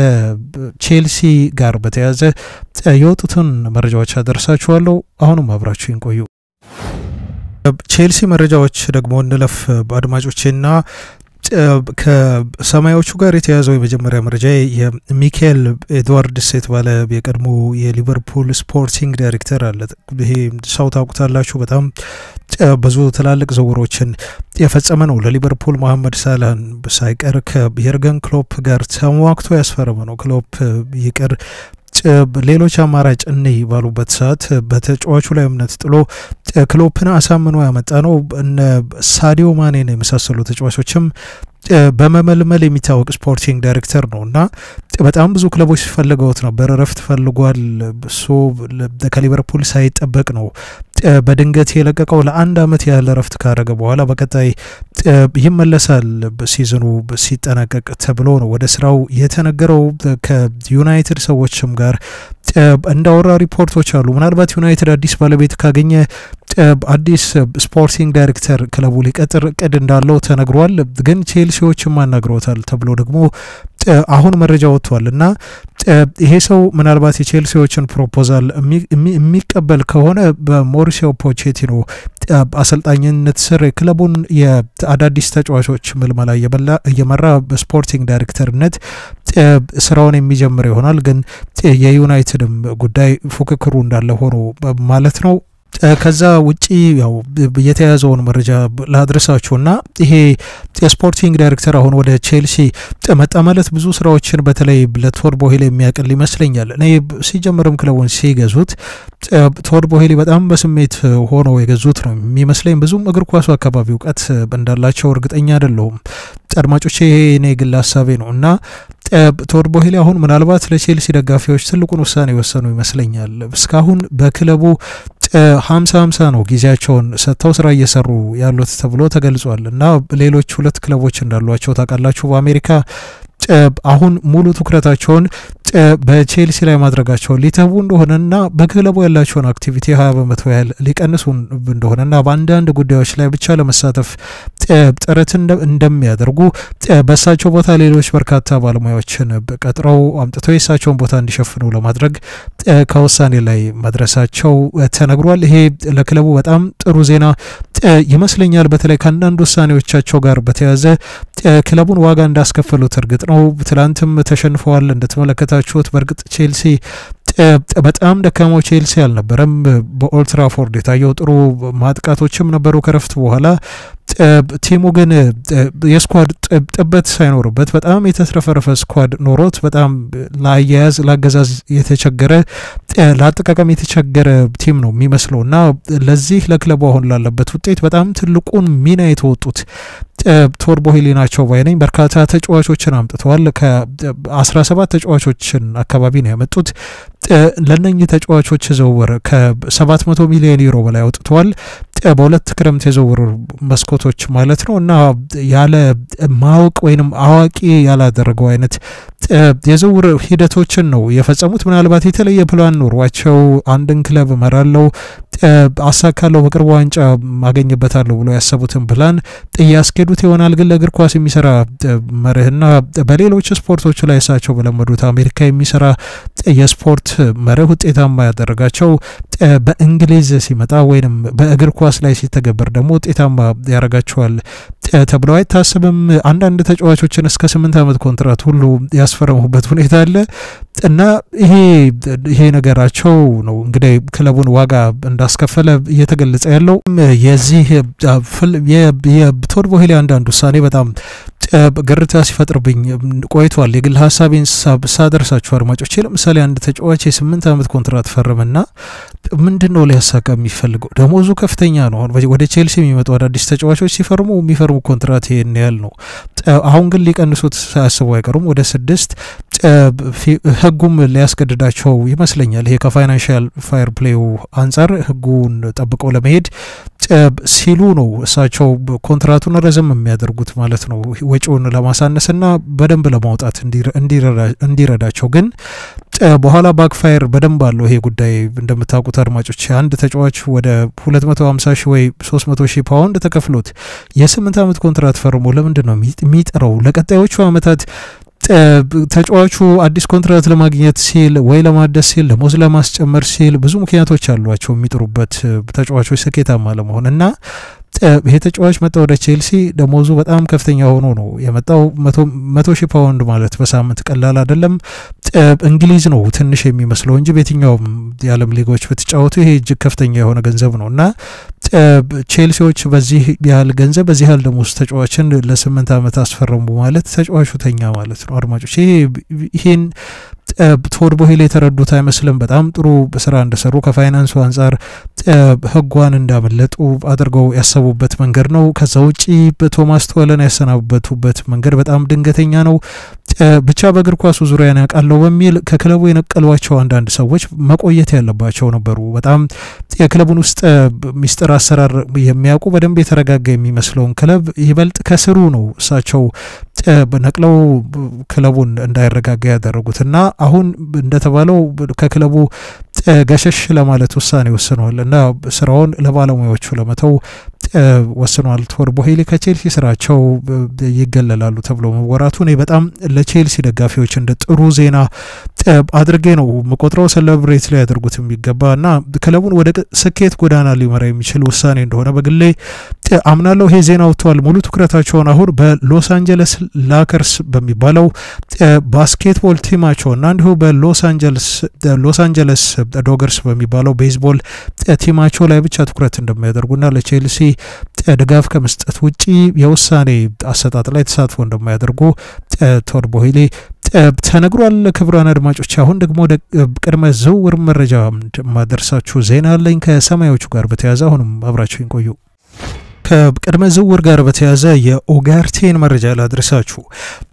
S1: ከቼልሲ ጋር በተያዘ የወጡትን መረጃዎች አደርሳችኋለሁ። አሁንም አብራችሁን ቆዩ። ቼልሲ መረጃዎች ደግሞ እንለፍ አድማጮቼና ከሰማያዎቹ ጋር የተያዘው የመጀመሪያ መረጃ የሚካኤል ኤድዋርድስ የተባለ የቀድሞ የሊቨርፑል ስፖርቲንግ ዳይሬክተር አለ። ይሄ ሰው ታውቁታላችሁ። በጣም ብዙ ትላልቅ ዝውውሮችን የፈጸመ ነው። ለሊቨርፑል መሐመድ ሳላህን ሳይቀር ከየርገን ክሎፕ ጋር ተሟግቶ ያስፈረመ ነው። ክሎፕ ይቅር ሌሎች አማራጭ እኔ ባሉበት ሰዓት በተጫዋቹ ላይ እምነት ጥሎ ክሎፕን አሳምኖ ያመጣ ነው። እነ ሳዲዮ ማኔን የመሳሰሉ ተጫዋቾችም በመመልመል የሚታወቅ ስፖርቲንግ ዳይሬክተር ነው እና በጣም ብዙ ክለቦች ፈልገውት ነበር። እረፍት ፈልጓል። እሱ ከሊቨርፑል ሳይጠበቅ ነው በድንገት የለቀቀው። ለአንድ አመት ያህል እረፍት ካረገ በኋላ በቀጣይ ይመለሳል ሲዝኑ ሲጠናቀቅ ተብሎ ነው ወደ ስራው የተነገረው። ከዩናይትድ ሰዎችም ጋር እንዳወራ ሪፖርቶች አሉ። ምናልባት ዩናይትድ አዲስ ባለቤት ካገኘ አዲስ ስፖርቲንግ ዳይሬክተር ክለቡ ሊቀጥር እቅድ እንዳለው ተነግሯል። ግን ቼልሲዎችም አናግረውታል ተብሎ ደግሞ አሁን መረጃ ወጥቷል እና ይሄ ሰው ምናልባት የቼልሲዎችን ፕሮፖዛል የሚቀበል ከሆነ በሞሪሲዮ ፖቼቲኖ አሰልጣኝነት ስር ክለቡን የአዳዲስ ተጫዋቾች ምልመላ እየመራ በስፖርቲንግ ዳይሬክተርነት ስራውን የሚጀምር ይሆናል። ግን የዩናይትድም ጉዳይ ፉክክሩ እንዳለ ሆኖ ማለት ነው። ከዛ ውጪ ያው የተያዘውን መረጃ ላድረሳችሁና ይሄ የስፖርቲንግ ዳይሬክተር አሁን ወደ ቼልሲ መጣ ማለት ብዙ ስራዎችን በተለይ ለቶድ ቦሄሊ የሚያቅል ይመስለኛል። እኔ ሲጀምርም ክለቡን ሲገዙት ቶድ ቦሄሊ በጣም በስሜት ሆኖ የገዙት ነው የሚመስለኝ። ብዙም እግር ኳሱ አካባቢ እውቀት እንዳላቸው እርግጠኛ አይደለሁም። አድማጮቼ ይሄ እኔ ግል ሀሳቤ ነው እና ቶድ ቦሄሊ አሁን ምናልባት ለቼልሲ ደጋፊዎች ትልቁን ውሳኔ የወሰኑ ይመስለኛል። እስካሁን በክለቡ ሀምሳ ሀምሳ ነው ጊዜያቸውን ሰጥተው ስራ እየሰሩ ያሉት ተብሎ ተገልጿል። እና ሌሎች ሁለት ክለቦች እንዳሏቸው ታውቃላችሁ በአሜሪካ አሁን ሙሉ ትኩረታቸውን በቼልሲ ላይ ማድረጋቸውን ሊተዉ እንደሆነና በክለቡ ያላቸውን አክቲቪቲ ሀያ በመቶ ያህል ሊቀንሱ እንደሆነና በአንዳንድ ጉዳዮች ላይ ብቻ ለመሳተፍ ጥረት እንደሚያደርጉ በእሳቸው ቦታ ሌሎች በርካታ ባለሙያዎችን ቀጥረው አምጥተው የእሳቸውን ቦታ እንዲሸፍኑ ለማድረግ ከውሳኔ ላይ መድረሳቸው ተነግሯል። ይሄ ለክለቡ በጣም ጥሩ ዜና ይመስለኛል። በተለይ ከአንዳንድ ውሳኔዎቻቸው ጋር በተያያዘ ክለቡን ዋጋ እንዳስከፈሉት እርግጥ ነው። ትላንትም ተሸንፈዋል እንደተመለከታችሁት። በእርግጥ ቼልሲ በጣም ደካማው ቼልሲ አልነበረም። በኦልትራፎርድ የታየው ጥሩ ማጥቃቶችም ነበሩ ከረፍት በኋላ ቲሙ ግን የስኳድ ጥበት ሳይኖርበት በጣም የተትረፈረፈ ስኳድ ኖሮት በጣም ለአያያዝ ለአገዛዝ የተቸገረ ለአጠቃቀም የተቸገረ ቲም ነው የሚመስለው እና ለዚህ ለክለቡ አሁን ላለበት ውጤት በጣም ትልቁን ሚና የተወጡት ቶድ ቦሄሊ ናቸው ባይ ነኝ። በርካታ ተጫዋቾችን አምጥተዋል። ከ17 ተጫዋቾችን አካባቢ ነው ያመጡት። ለነኚህ ተጫዋቾች ዝውውር ከ700 ሚሊዮን ዩሮ በላይ አውጥተዋል። በሁለት ክረምት የዝውውር መስኮቶች ማለት ነው እና ያለ ማወቅ ወይንም አዋቂ ያላደረገው አይነት የዝውውር ሂደቶችን ነው የፈጸሙት። ምናልባት የተለየ ፕላን ኖሯቸው አንድን ክለብ እመራለሁ፣ አሳካለሁ፣ በቅርቡ ዋንጫ ማገኝበታለሁ ብሎ ያሰቡትን ፕላን እያስኬዱት ይሆናል። ግን ለእግር ኳስ የሚሰራ መርህና በሌሎች ስፖርቶች ላይ እሳቸው በለመዱት አሜሪካ የሚሰራ የስፖርት መርህ ውጤታማ ያደረጋቸው በእንግሊዝ ሲመጣ ወይንም በእግር ኳስ ላይ ሲተገበር ደግሞ ውጤታማ ያደርጋቸዋል ተብለው አይታሰብም። አንዳንድ ተጫዋቾችን እስከ ስምንት ዓመት ኮንትራት ሁሉ ያስፈረሙበት ሁኔታ አለ እና ይሄ ይሄ ነገራቸው ነው እንግዲህ ክለቡን ዋጋ እንዳስከፈለ እየተገለጸ ያለው የዚህ የቶድ ቦሄሊ አንዳንድ ውሳኔ በጣም ግርታ ሲፈጥርብኝ ቆይቷል። የግል ሀሳቤን ሳደርሳችሁ አድማጮቼ፣ ለምሳሌ አንድ ተጫዋች የስምንት ዓመት ኮንትራት ፈረመና ምንድን ነው ሊያሳካ የሚፈልገው? ደሞዙ ከፍተኛ ነው። ወደ ቼልሲ የሚመጡ አዳዲስ ተጫዋቾች ሲፈርሙ የሚፈርሙ ኮንትራት ይህን ያህል ነው። አሁን ግን ሊቀንሱት ሳያስቡ አይቀሩም ወደ ስድስት ህጉም ሊያስገድዳቸው ይመስለኛል። ይሄ ከፋይናንሽል ፋየር ፕሌው አንጻር ህጉን ጠብቀው ለመሄድ ሲሉ ነው እሳቸው ኮንትራቱን ረዘም የሚያደርጉት ማለት ነው፣ ወጪውን ለማሳነስና በደንብ ለማውጣት እንዲረዳቸው። ግን በኋላ ባክፋየር በደንብ አለው ይሄ ጉዳይ። እንደምታውቁት አድማጮች አንድ ተጫዋች ወደ 250 ሺህ ወይ 300 ሺህ ፓውንድ ተከፍሎት የስምንት ዓመት ኮንትራት ፈርሞ ለምንድን ነው የሚጥረው? ለቀጣዮቹ ዓመታት ተጫዋቹ አዲስ ኮንትራት ለማግኘት ሲል ወይ ለማደስ ሲል ደሞዝ ለማስጨመር ሲል ብዙ ምክንያቶች አሏቸው የሚጥሩበት ተጫዋቾች ስኬታማ ለመሆን እና ይሄ ተጫዋች መጣ ወደ ቼልሲ ደሞዙ በጣም ከፍተኛ ሆኖ ነው የመጣው። መቶ ሺህ ፓውንድ ማለት በሳምንት ቀላል አይደለም። እንግሊዝ ነው ትንሽ የሚመስለው እንጂ በየትኛውም የዓለም ሊጎች ብትጫወቱ ይሄ እጅግ ከፍተኛ የሆነ ገንዘብ ነው እና ቼልሲዎች በዚህ ያህል ገንዘብ በዚህ ያህል ደሞዝ ተጫዋችን ለስምንት ዓመት አስፈረሙ ማለት ተጫዋቹ ተኛ ማለት ነው። አድማጮች ይሄን ቶድ ቦሄሊ የተረዱት አይመስልም። በጣም ጥሩ ስራ እንደሰሩ ከፋይናንሱ አንጻር ህጓን እንዳመለጡ አድርገው ያሰቡበት መንገድ ነው። ከዛ ውጪ ቶማስ ቶለን ያሰናበቱበት መንገድ በጣም ድንገተኛ ነው። ብቻ በእግር ኳሱ ዙሪያ ያውቃለሁ በሚል ከክለቡ የነቀሏቸው አንዳንድ ሰዎች መቆየት ያለባቸው ነበሩ። በጣም የክለቡን ውስጥ ሚስጥር አሰራር የሚያውቁ በደንብ የተረጋጋ የሚመስለውን ክለብ ይበልጥ ከስሩ ነው እሳቸው ነቅለው ክለቡን እንዳይረጋጋ ያደረጉት እና አሁን እንደተባለው ከክለቡ ገሸሽ ለማለት ውሳኔ ወስነዋል እና ስራውን ለባለሙያዎቹ ለመተው ወስነዋል። ቶድ ቦሄሊ ከቼልሲ ስራቸው ይገለላሉ ተብሎ መወራቱ እኔ በጣም ለቼልሲ ደጋፊዎች እንደ ጥሩ ዜና አድርጌ ነው መቆጥረው። ሰለብሬት ላይ ያደርጉት የሚገባ እና ክለቡን ወደ ስኬት ጎዳና ሊመራ የሚችል ውሳኔ እንደሆነ በግሌ አምናለሁ። ይሄ ዜና ወጥተዋል። ሙሉ ትኩረታቸውን አሁን በሎስ አንጀለስ ላከርስ በሚባለው ባስኬትቦል ቲማቸው እና እንዲሁ በሎስ አንጀለስ ዶገርስ በሚባለው ቤዝቦል ቲማቸው ላይ ብቻ ትኩረት እንደሚያደርጉና ለቼልሲ ድጋፍ ከመስጠት ውጪ የውሳኔ አሰጣጥ ላይ ተሳትፎ እንደማያደርጉ ቶድ ቦሄሊ ተነግሯል። ክቡራን አድማጮች አሁን ደግሞ ወደ ቅድመ ዝውውር መረጃ ማደርሳችሁ ዜና አለኝ ከሰማዮቹ ጋር በተያያዘ አሁንም አብራችሁ ቆዩ። ከቅድመ ዝውውር ጋር በተያያዘ የኦጋርቴን መረጃ ላድረሳችሁ።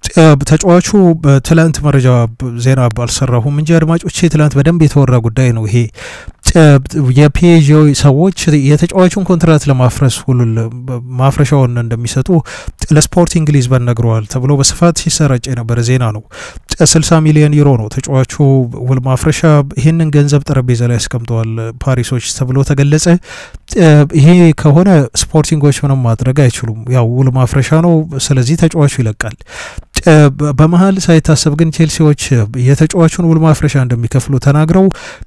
S1: ተጫዋቹ ትላንት መረጃ ዜና አልሰራሁም እንጂ አድማጮቼ ትላንት በደንብ የተወራ ጉዳይ ነው ይሄ የፒኤጂ ሰዎች የተጫዋቹን ኮንትራት ለማፍረስ ውሉን ማፍረሻውን እንደሚሰጡ ለስፖርቲንግ ሊዝበን ነግረዋል ተብሎ በስፋት ሲሰራጭ የነበረ ዜና ነው። 60 ሚሊዮን ዩሮ ነው ተጫዋቹ ውል ማፍረሻ። ይህንን ገንዘብ ጠረጴዛ ላይ ያስቀምጠዋል ፓሪሶች ተብሎ ተገለጸ። ይሄ ከሆነ ስፖርቲንጎች ምንም ማድረግ አይችሉም። ያው ውል ማፍረሻ ነው። ስለዚህ ተጫዋቹ ይለቃል። በመሀል ሳይታሰብ ግን ቼልሲዎች የተጫዋቹን ውል ማፍረሻ እንደሚከፍሉ ተናግረው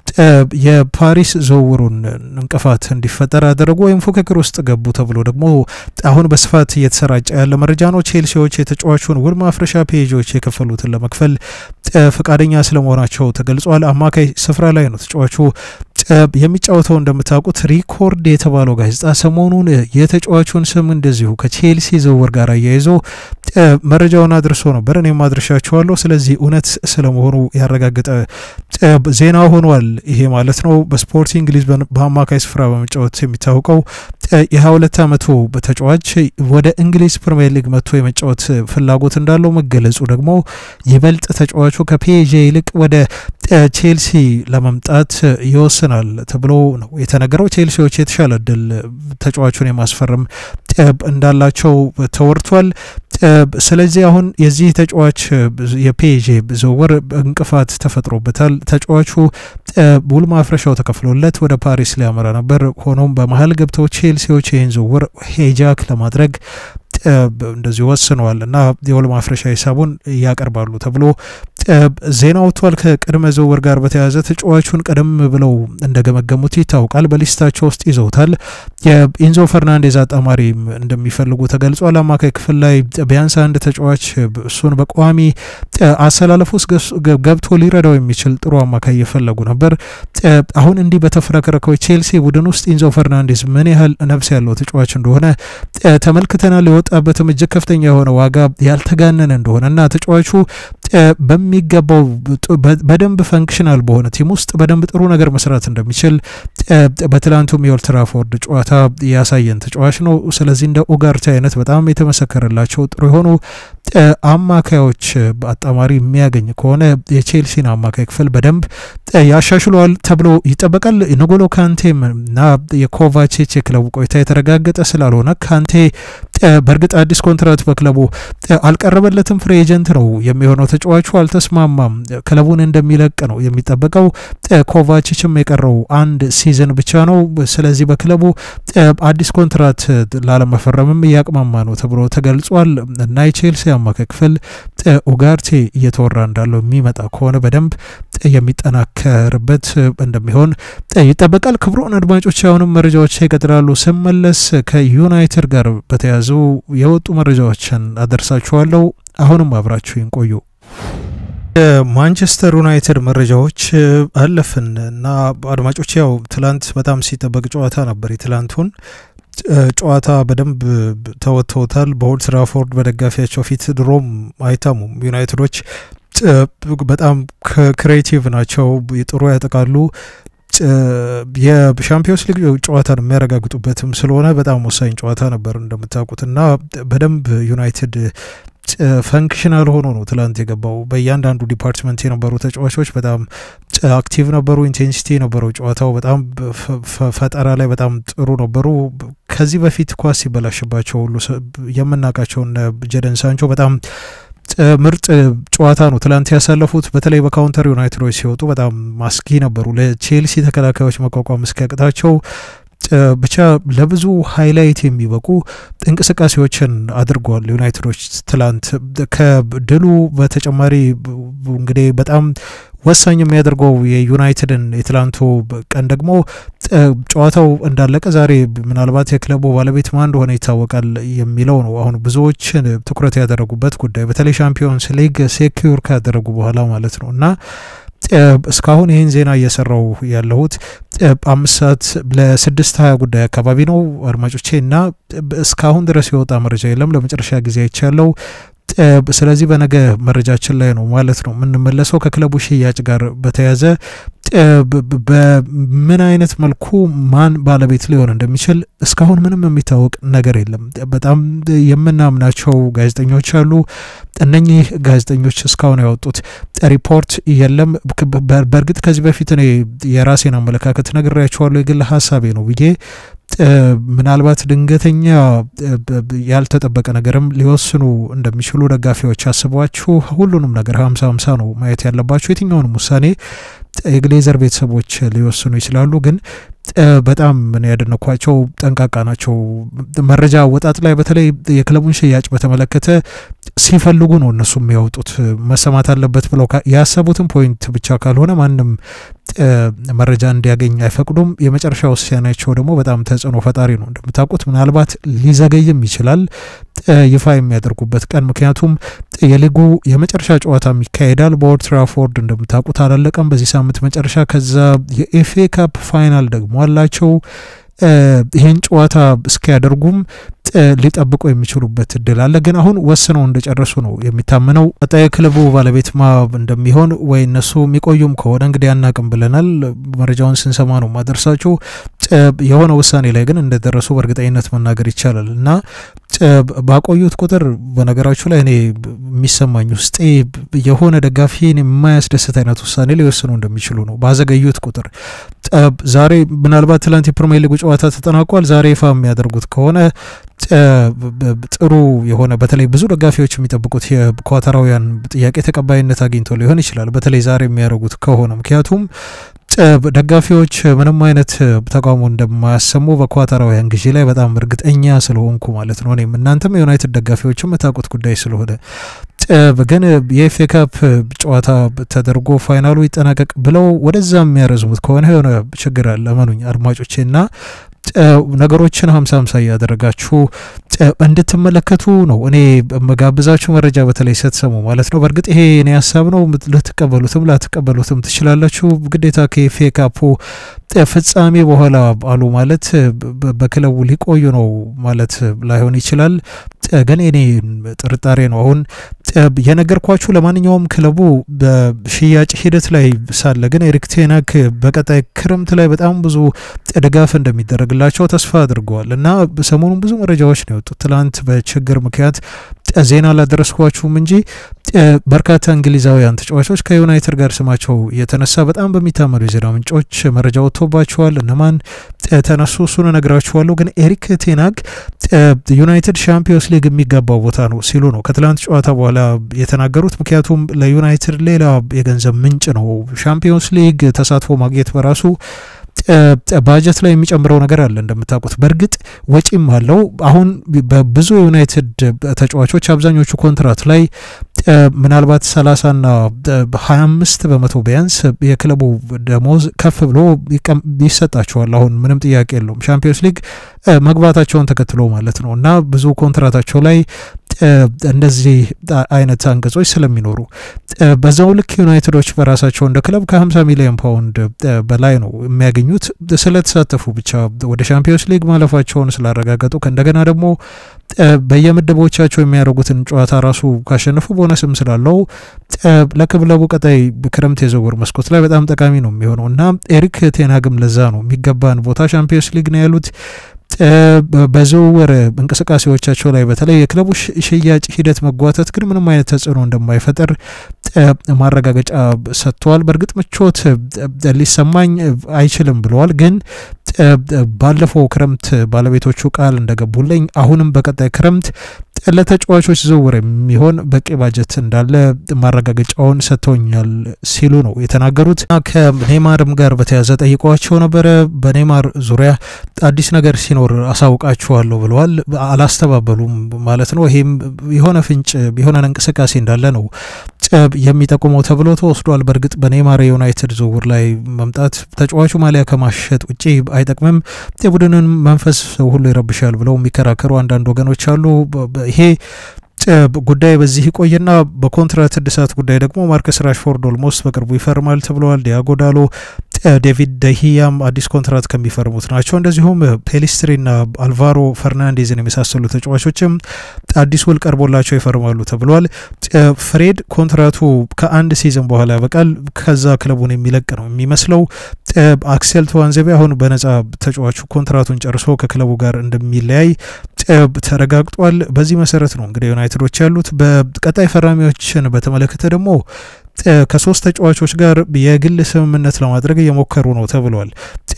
S1: የፓሪስ ዝውውሩን እንቅፋት እንዲፈጠር አደረጉ ወይም ፉክክር ውስጥ ገቡ ተብሎ ደግሞ አሁን በስፋት እየተሰራጨ ያለ መረጃ ነው። ቼልሲዎች የተጫዋቹን ውል ማፍረሻ ፔጆች የከፈሉትን ለመክፈል ፈቃደኛ ስለመሆናቸው ተገልጿል። አማካይ ስፍራ ላይ ነው ተጫዋቹ የሚጫወተው። እንደምታውቁት ሪኮርድ የተባለው ጋዜጣ ሰሞኑን የተጫዋቹን ስም እንደዚሁ ከቼልሲ ዝውውር ጋር አያይዞ መረጃውን አድርሶ ነበር። እኔም አድርሻችኋለሁ። ስለዚህ እውነት ስለመሆኑ ያረጋገጠ ዜና ሆኗል። ይሄ ማለት ነው በስፖርቲንግ ሊዝበን በአማካይ ስፍራ በመጫወት የሚታወቀው የ22 ዓመቱ ተጫዋች ወደ እንግሊዝ ፕሪምየር ሊግ መጥቶ የመጫወት ፍላጎት እንዳለው መገለጹ ደግሞ ይበልጥ ተጫዋቹ ከፒኤጄ ይልቅ ወደ ቼልሲ ለመምጣት ይወስናል ተብሎ ነው የተነገረው። ቼልሲዎች የተሻለ እድል ተጫዋቹን የማስፈረም እንዳላቸው ተወርቷል። ስለዚህ አሁን የዚህ ተጫዋች የፒኤጄ ዝውውር እንቅፋት ተፈጥሮበታል። ተጫዋቹ ውል ማፍረሻው ተከፍሎለት ወደ ፓሪስ ሊያመራ ነበር። ሆኖም በመሀል ገብተው ቼልሲዎች ይህን ዝውውር ሄጃክ ለማድረግ እንደዚሁ ወስነዋል እና የውል ማፍረሻ ሂሳቡን ያቀርባሉ ተብሎ ዜና ወጥቷል። ከቅድመ ዝውውር ጋር በተያያዘ ተጫዋቹን ቀደም ብለው እንደገመገሙት ይታወቃል። በሊስታቸው ውስጥ ይዘውታል። የኢንዞ ፈርናንዴዝ አጣማሪ እንደሚፈልጉ ተገልጿል። አማካይ ክፍል ላይ ቢያንስ አንድ ተጫዋች እሱን በቋሚ አሰላለፍ ውስጥ ገብቶ ሊረዳው የሚችል ጥሩ አማካይ እየፈለጉ ነበር። አሁን እንዲህ በተፍረከረከው ቼልሲ ቡድን ውስጥ ኢንዞ ፈርናንዴዝ ምን ያህል ነፍስ ያለው ተጫዋች እንደሆነ ተመልክተናል። የወጣበትም እጅግ ከፍተኛ የሆነ ዋጋ ያልተጋነነ እንደሆነ እና ተጫዋቹ በሚገባው በደንብ ፈንክሽናል በሆነ ቲም ውስጥ በደንብ ጥሩ ነገር መስራት እንደሚችል በትላንቱም የኦልድ ትራፎርድ ጨዋታ ያሳየን ተጫዋች ነው። ስለዚህ እንደ ኡጋርቴ አይነት በጣም የተመሰከረላቸው ጥሩ የሆኑ አማካዮች አጣማሪ የሚያገኝ ከሆነ የቼልሲን አማካይ ክፍል በደንብ ያሻሽለዋል ተብሎ ይጠበቃል። ንጎሎ ካንቴም እና የኮቫቼች የክለቡ ቆይታ የተረጋገጠ ስላልሆነ ካንቴ በእርግጥ አዲስ ኮንትራት በክለቡ አልቀረበለትም። ፍሪ ኤጀንት ነው የሚሆነው። ተጫዋቹ አልተስማማም። ክለቡን እንደሚለቅ ነው የሚጠበቀው። ኮቫችችም የቀረው አንድ ሲዝን ብቻ ነው። ስለዚህ በክለቡ አዲስ ኮንትራት ላለመፈረምም እያቅማማ ነው ተብሎ ተገልጿል እና የቼልሲ አማካይ ክፍል ኡጋርቴ እየተወራ እንዳለው የሚመጣ ከሆነ በደንብ የሚጠናከርበት እንደሚሆን ይጠበቃል። ክቡራን አድማጮች አሁንም መረጃዎች ይቀጥላሉ። ስመለስ ከዩናይትድ ጋር በተያያዙ የወጡ መረጃዎችን አደርሳችኋለሁ። አሁንም አብራችሁን ቆዩ። የማንቸስተር ዩናይትድ መረጃዎች አለፍን እና አድማጮች ያው ትላንት በጣም ሲጠበቅ ጨዋታ ነበር። የትላንቱን ጨዋታ በደንብ ተወጥተውታል። በኦልድ ትራፎርድ በደጋፊያቸው ፊት ድሮም አይታሙም። ዩናይትዶች በጣም ክሬቲቭ ናቸው፣ ጥሩ ያጠቃሉ። የሻምፒዮንስ ሊግ ጨዋታን የሚያረጋግጡበትም ስለሆነ በጣም ወሳኝ ጨዋታ ነበር እንደምታውቁት እና በደንብ ዩናይትድ ፈንክሽናል ሆኖ ነው ትላንት የገባው። በእያንዳንዱ ዲፓርትመንት የነበሩ ተጫዋቾች በጣም አክቲቭ ነበሩ። ኢንቴንሲቲ የነበረው ጨዋታው በጣም ፈጠራ ላይ በጣም ጥሩ ነበሩ። ከዚህ በፊት ኳስ ሲበላሽባቸው ሁሉ የምናውቃቸውን ጀደን ሳንቾ በጣም ምርጥ ጨዋታ ነው ትላንት ያሳለፉት። በተለይ በካውንተር ዩናይትዶች ሲወጡ በጣም ማስጊ ነበሩ። ለቼልሲ ተከላካዮች መቋቋም እስኪያቅታቸው ብቻ ለብዙ ሃይላይት የሚበቁ እንቅስቃሴዎችን አድርገዋል ዩናይትዶች ትላንት። ከድሉ በተጨማሪ እንግዲህ በጣም ወሳኝ የሚያደርገው የዩናይትድን የትላንቱ ቀን ደግሞ ጨዋታው እንዳለቀ ዛሬ ምናልባት የክለቡ ባለቤት ማን እንደሆነ ይታወቃል የሚለው ነው። አሁን ብዙዎች ትኩረት ያደረጉበት ጉዳይ በተለይ ሻምፒዮንስ ሊግ ሴኪዩር ካደረጉ በኋላ ማለት ነው እና እስካሁን ይህን ዜና እየሰራው ያለሁት አምስት ሰዓት ለስድስት ሀያ ጉዳይ አካባቢ ነው አድማጮቼ፣ እና እስካሁን ድረስ የወጣ መረጃ የለም። ለመጨረሻ ጊዜ አይቻለው ስለዚህ በነገ መረጃችን ላይ ነው ማለት ነው የምንመለሰው ከክለቡ ሽያጭ ጋር በተያያዘ በምን አይነት መልኩ ማን ባለቤት ሊሆን እንደሚችል እስካሁን ምንም የሚታወቅ ነገር የለም። በጣም የምናምናቸው ጋዜጠኞች አሉ። እነኚህ ጋዜጠኞች እስካሁን ያወጡት ሪፖርት የለም። በእርግጥ ከዚህ በፊት እኔ የራሴን አመለካከት ነግሬያቸዋለሁ። የግል ሀሳቤ ነው ብዬ ምናልባት ድንገተኛ ያልተጠበቀ ነገርም ሊወስኑ እንደሚችሉ ደጋፊዎች አስቧችሁ ሁሉንም ነገር ሀምሳ ሀምሳ ነው ማየት ያለባቸው። የትኛውንም ውሳኔ የግሌዘር ቤተሰቦች ሊወስኑ ይችላሉ። ግን በጣም ምን ያደነኳቸው ጠንቃቃ ናቸው። መረጃ አወጣጥ ላይ በተለይ የክለቡን ሽያጭ በተመለከተ ሲፈልጉ ነው እነሱ የሚያወጡት። መሰማት አለበት ብለው ያሰቡትን ፖይንት ብቻ ካልሆነ ማንም መረጃ እንዲያገኝ አይፈቅዱም። የመጨረሻ ውሳኔያቸው ደግሞ በጣም ተጽዕኖ ፈጣሪ ነው። እንደምታውቁት ምናልባት ሊዘገይም ይችላል ይፋ የሚያደርጉበት ቀን። ምክንያቱም የሊጉ የመጨረሻ ጨዋታ ይካሄዳል በኦልድ ትራፎርድ እንደምታውቁት አላለቀም በዚህ ሳምንት መጨረሻ። ከዛ የኤፍኤ ካፕ ፋይናል ደግሞ አላቸው። ይህን ጨዋታ እስኪያደርጉም ሊጠብቁ የሚችሉበት እድል አለ። ግን አሁን ወስነው እንደጨረሱ ነው የሚታመነው። ቀጣይ ክለቡ ባለቤት ማ እንደሚሆን ወይ እነሱ የሚቆዩም ከሆነ እንግዲህ አናቅም ብለናል። መረጃውን ስንሰማ ነው ማደርሳችሁ። የሆነ ውሳኔ ላይ ግን እንደደረሱ በእርግጠኝነት መናገር ይቻላል እና ባቆዩት ቁጥር በነገራችሁ ላይ እኔ የሚሰማኝ ውስጤ የሆነ ደጋፊን የማያስደስት አይነት ውሳኔ ሊወስኑ እንደሚችሉ ነው። ባዘገዩት ቁጥር ዛሬ ምናልባት ትላንት የፕሪሚየር ሊጉ ጨዋታ ተጠናቋል። ዛሬ ይፋ የሚያደርጉት ከሆነ ጥሩ የሆነ በተለይ ብዙ ደጋፊዎች የሚጠብቁት የኳታራውያን ጥያቄ ተቀባይነት አግኝቶ ሊሆን ይችላል። በተለይ ዛሬ የሚያደርጉት ከሆነ ምክንያቱም ደጋፊዎች ምንም አይነት ተቃውሞ እንደማያሰሙ በኳታራውያን ግዢ ላይ በጣም እርግጠኛ ስለሆንኩ ማለት ነው። እኔም እናንተም የዩናይትድ ደጋፊዎች የምታውቁት ጉዳይ ስለሆነ ግን የኤፍኤ ካፕ ጨዋታ ተደርጎ ፋይናሉ ይጠናቀቅ ብለው ወደዛ የሚያረዝሙት ከሆነ የሆነ ችግር አለ። እመኑኝ አድማጮቼ እና ነገሮችን ሀምሳ ሀምሳ እያደረጋችሁ እንድትመለከቱ ነው እኔ መጋብዛችሁ መረጃ በተለይ ስትሰሙ ማለት ነው። በእርግጥ ይሄ እኔ ሀሳብ ነው። ልትቀበሉትም ላትቀበሉትም ትችላላችሁ። ግዴታ ከኤፍኤ ካፑ ፍጻሜ በኋላ አሉ ማለት በክለቡ ሊቆዩ ነው ማለት ላይሆን ይችላል። ግን እኔ ጥርጣሬ ነው አሁን የነገርኳችሁ። ለማንኛውም ክለቡ በሽያጭ ሂደት ላይ ሳለ ግን ኤሪክ ቴናክ በቀጣይ ክረምት ላይ በጣም ብዙ ድጋፍ እንደሚደረግላቸው ተስፋ አድርገዋል እና ሰሞኑን ብዙ መረጃዎች ነው የወጡት። ትላንት በችግር ምክንያት ዜና አላደረስኳችሁም እንጂ በርካታ እንግሊዛውያን ተጫዋቾች ከዩናይትድ ጋር ስማቸው የተነሳ በጣም በሚታመኑ የዜና ምንጮች መረጃ ወጥቶባቸዋል። እነማን ተነሱ እሱን እነግራችኋለሁ። ግን ኤሪክ ቴናግ ዩናይትድ ሻምፒዮንስ ሊግ የሚገባው ቦታ ነው ሲሉ ነው ከትላንት ጨዋታ በኋላ የተናገሩት። ምክንያቱም ለዩናይትድ ሌላ የገንዘብ ምንጭ ነው። ሻምፒዮንስ ሊግ ተሳትፎ ማግኘት በራሱ ባጀት ላይ የሚጨምረው ነገር አለ እንደምታውቁት። በእርግጥ ወጪም አለው። አሁን በብዙ የዩናይትድ ተጫዋቾች አብዛኞቹ ኮንትራት ላይ ምናልባት ሰላሳና ሀያ አምስት በመቶ ቢያንስ የክለቡ ደሞዝ ከፍ ብሎ ይሰጣቸዋል። አሁን ምንም ጥያቄ የለውም። ሻምፒዮንስ ሊግ መግባታቸውን ተከትሎ ማለት ነው እና ብዙ ኮንትራታቸው ላይ እንደዚህ አይነት አንቀጾች ስለሚኖሩ በዛው ልክ ዩናይትዶች በራሳቸው እንደ ክለብ ከ50 ሚሊዮን ፓውንድ በላይ ነው የሚያገኙት ስለተሳተፉ ብቻ ወደ ሻምፒዮንስ ሊግ ማለፋቸውን ስላረጋገጡ ከእንደገና ደግሞ በየምድቦቻቸው የሚያደርጉትን ጨዋታ ራሱ ካሸነፉ ቦነስም ስላለው ለክለቡ ቀጣይ ክረምት የዝውውር መስኮት ላይ በጣም ጠቃሚ ነው የሚሆነው እና ኤሪክ ቴናግም ለዛ ነው የሚገባን ቦታ ሻምፒዮንስ ሊግ ነው ያሉት። በዝውውር እንቅስቃሴዎቻቸው ላይ በተለይ የክለቡ ሽያጭ ሂደት መጓተት ግን ምንም አይነት ተጽዕኖ እንደማይፈጠር ማረጋገጫ ሰጥተዋል። በእርግጥ ምቾት ሊሰማኝ አይችልም ብለዋል። ግን ባለፈው ክረምት ባለቤቶቹ ቃል እንደገቡልኝ አሁንም በቀጣይ ክረምት ለተጫዋቾች ዝውውር የሚሆን በቂ ባጀት እንዳለ ማረጋገጫውን ሰጥተውኛል ሲሉ ነው የተናገሩት። ከኔማርም ጋር በተያያዘ ጠይቀዋቸው ነበረ። በኔማር ዙሪያ አዲስ ነገር ሲኖር አሳውቃችኋለሁ ብለዋል። አላስተባበሉም ማለት ነው። ይሄም የሆነ ፍንጭ የሆነ እንቅስቃሴ እንዳለ ነው የሚጠቁመው ተብሎ ተወስዷል። በእርግጥ በኔማር የዩናይትድ ዝውውር ላይ መምጣት ተጫዋቹ ማሊያ ከማሸጥ ውጪ አይጠቅምም፣ የቡድንን መንፈስ ሁሉ ይረብሻል ብለው የሚከራከሩ አንዳንድ ወገኖች አሉ። ይሄ ጉዳይ በዚህ ይቆይና በኮንትራት እድሳት ጉዳይ ደግሞ ማርከስ ራሽፎርድ ኦልሞስት በቅርቡ ይፈርማል ተብለዋል። ዲያጎ ዳሎ ዴቪድ ደሂያም አዲስ ኮንትራት ከሚፈርሙት ናቸው። እንደዚሁም ፔሊስትሪና አልቫሮ ፈርናንዴዝን የመሳሰሉ ተጫዋቾችም አዲስ ውል ቀርቦላቸው ይፈርማሉ ተብሏል። ፍሬድ ኮንትራቱ ከአንድ ሲዝን በኋላ ያበቃል። ከዛ ክለቡን የሚለቅ ነው የሚመስለው። አክሴል ተዋንዘቤ አሁን በነጻ ተጫዋቹ ኮንትራቱን ጨርሶ ከክለቡ ጋር እንደሚለያይ ተረጋግጧል። በዚህ መሰረት ነው እንግዲህ ዩናይትዶች ያሉት። በቀጣይ ፈራሚዎችን በተመለከተ ደግሞ ከሶስት ተጫዋቾች ጋር የግል ስምምነት ለማድረግ እየሞከሩ ነው ተብሏል።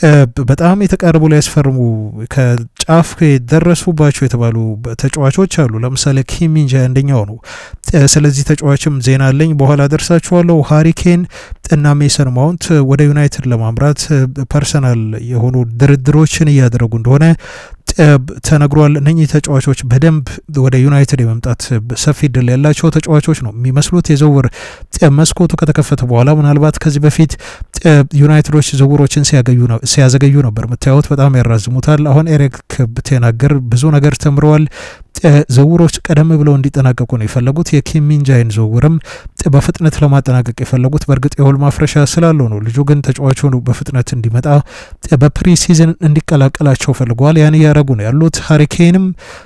S1: በጣም የተቃረቡ ላይ ያስፈርሙ ከጫፍ የደረሱባቸው የተባሉ ተጫዋቾች አሉ። ለምሳሌ ኪሚንጃ አንደኛው ነው። ስለዚህ ተጫዋችም ዜና አለኝ፣ በኋላ ደርሳችኋለሁ። ሃሪኬን እና ሜሰን ማውንት ወደ ዩናይትድ ለማምራት ፐርሰናል የሆኑ ድርድሮችን እያደረጉ እንደሆነ ተነግሯል። እነኚህ ተጫዋቾች በደንብ ወደ ዩናይትድ የመምጣት ሰፊ እድል ያላቸው ተጫዋቾች ነው የሚመስሉት። የዝውውር መስኮቱ ከተከፈተ በኋላ ምናልባት ከዚህ በፊት ዩናይትዶች ዝውውሮችን ሲያዘገዩ ነበር የምታዩት፣ በጣም ያራዝሙታል። አሁን ኤሪክ ብቴናገር ብዙ ነገር ተምረዋል። ዝውውሮች ቀደም ብለው እንዲጠናቀቁ ነው የፈለጉት። የኪም ሚንጃይን ዝውውርም በፍጥነት ለማጠናቀቅ የፈለጉት በእርግጥ የውል ማፍረሻ ስላለው ነው። ልጁ ግን ተጫዋቹ በፍጥነት እንዲመጣ በፕሪ ሲዝን እንዲቀላቀላቸው ፈልገዋል። ያን እያደረጉ ነው ያሉት። ሀሪኬንም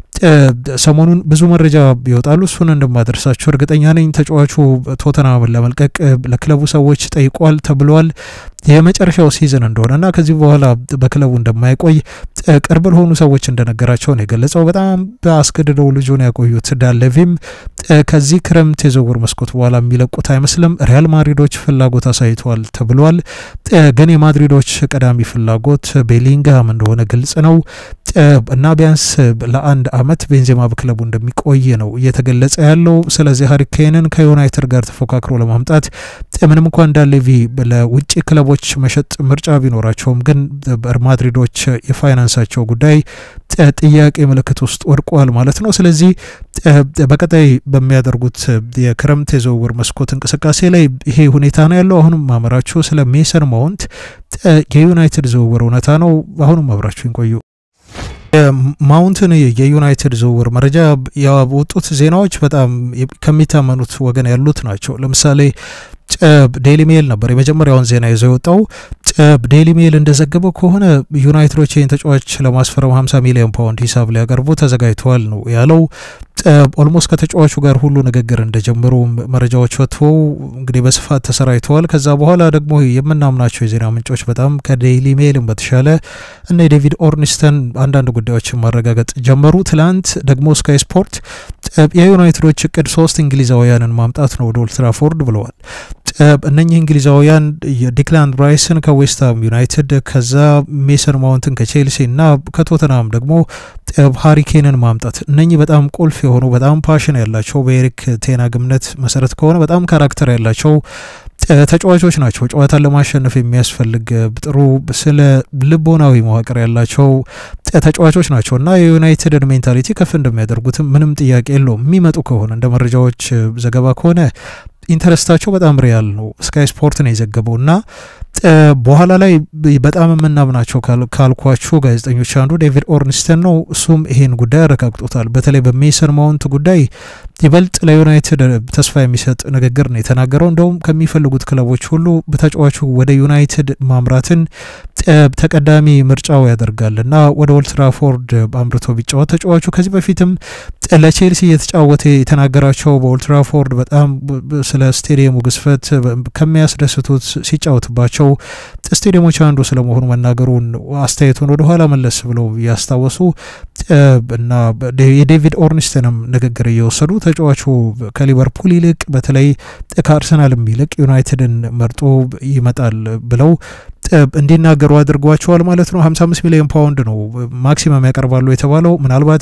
S1: ሰሞኑን ብዙ መረጃ ይወጣሉ። እሱን እንደማደርሳቸው እርግጠኛ ነኝ። ተጫዋቹ ቶተናምን ለመልቀቅ ለክለቡ ሰዎች ጠይቋል ተብሏል። የመጨረሻው ሲዝን እንደሆነና ከዚህ በኋላ በክለቡ እንደማይቆይ ቅርብ ለሆኑ ሰዎች እንደነገራቸው ነው የገለጸው። በጣም በአስገድደው ልጁን ያቆዩት ዳለቪም ከዚህ ክረምት የዝውውር መስኮት በኋላ የሚለቁት አይመስልም። ሪያል ማድሪዶች ፍላጎት አሳይተዋል ተብሏል። ግን የማድሪዶች ቀዳሚ ፍላጎት ቤሊንግሃም እንደሆነ ግልጽ ነው እና ቢያንስ ለአንድ አመት ቤንዜማ በክለቡ እንደሚቆይ ነው እየተገለጸ ያለው። ስለዚህ ሀሪኬንን ከዩናይትድ ጋር ተፎካክሮ ለማምጣት ምንም እንኳን ዳሌቪ ለውጭ ክለቦች መሸጥ ምርጫ ቢኖራቸውም ግን ማድሪዶች የፋይናንሳቸው ጉዳይ ጥያቄ ምልክት ውስጥ ወድቋል ማለት ነው። ስለዚህ በቀጣይ በሚያደርጉት የክረምት የዝውውር መስኮት እንቅስቃሴ ላይ ይሄ ሁኔታ ነው ያለው። አሁንም ማመራችሁ ስለ ሜሰን ማውንት የዩናይትድ ዝውውር እውነታ ነው። አሁንም አብራችሁን ቆዩ። ማውንትን የዩናይትድ ዝውውር መረጃ ያወጡት ዜናዎች በጣም ከሚታመኑት ወገን ያሉት ናቸው። ለምሳሌ ዴይሊ ሜል ነበር የመጀመሪያውን ዜና ይዘው የወጣው። ዴይሊ ሜል እንደዘገበው ከሆነ ዩናይትዶች ይህን ተጫዋች ለማስፈረም 50 ሚሊዮን ፓውንድ ሂሳብ ሊያቀርቡ ተዘጋጅተዋል ነው ያለው። ኦልሞስት ከተጫዋቹ ጋር ሁሉ ንግግር እንደጀመሩ መረጃዎች ወጥተው እንግዲህ በስፋት ተሰራይተዋል። ከዛ በኋላ ደግሞ የምናምናቸው የዜና ምንጮች በጣም ከዴይሊ ሜልም በተሻለ እና የዴቪድ ኦርኒስተን አንዳንድ ጉዳዮችን ማረጋገጥ ጀመሩ። ትላንት ደግሞ ስካይ ስፖርት የዩናይትዶች እቅድ ሶስት እንግሊዛውያንን ማምጣት ነው ወደ ኦልድ ትራፎርድ ብለዋል። እነኚህ እንግሊዛውያን ዲክላን ራይስን ከዌስትሃም ዩናይትድ ከዛ ሜሰን ማውንትን ከቼልሲ እና ከቶተናም ደግሞ ሃሪኬንን ማምጣት እነኚህ በጣም ቁልፍ የሆኑ በጣም ፓሽን ያላቸው በኤሪክ ቴናግ እምነት መሰረት ከሆነ በጣም ካራክተር ያላቸው ተጫዋቾች ናቸው። ጨዋታን ለማሸነፍ የሚያስፈልግ ጥሩ ስለ ልቦናዊ መዋቅር ያላቸው ተጫዋቾች ናቸው እና የዩናይትድን ሜንታሊቲ ከፍ እንደሚያደርጉትም ምንም ጥያቄ የለውም። የሚመጡ ከሆነ እንደ መረጃዎች ዘገባ ከሆነ ኢንተረስታቸው በጣም ሪያል ነው። ስካይ ስፖርት ነው የዘገበው እና በኋላ ላይ በጣም የምናምናቸው ካልኳችሁ ጋዜጠኞች አንዱ ዴቪድ ኦርንስተን ነው። እሱም ይሄን ጉዳይ አረጋግጦታል። በተለይ በሜሰን ማውንት ጉዳይ ይበልጥ ለዩናይትድ ተስፋ የሚሰጥ ንግግር ነው የተናገረው። እንደውም ከሚፈልጉት ክለቦች ሁሉ በተጫዋቹ ወደ ዩናይትድ ማምራትን ተቀዳሚ ምርጫው ያደርጋል እና ወደ ኦልድ ትራፎርድ አምርቶ ቢጫወት ተጫዋቹ ከዚህ በፊትም ለቼልሲ እየተጫወተ የተናገራቸው በኦልድ ትራፎርድ በጣም ስለ ስቴዲየሙ ግዝፈት ከሚያስደስቱት ሲጫወትባቸው ስቴዲየሞች አንዱ ስለመሆኑ መናገሩን አስተያየቱን ወደኋላ መለስ ብለው እያስታወሱ እና የዴቪድ ኦርኒስተንም ንግግር እየወሰዱ ተጫዋቹ ከሊቨርፑል ይልቅ በተለይ ከአርሰናልም ይልቅ ዩናይትድን መርጦ ይመጣል ብለው እንዲናገሩ አድርጓቸዋል ማለት ነው። 55 ሚሊዮን ፓውንድ ነው ማክሲመም ያቀርባሉ የተባለው። ምናልባት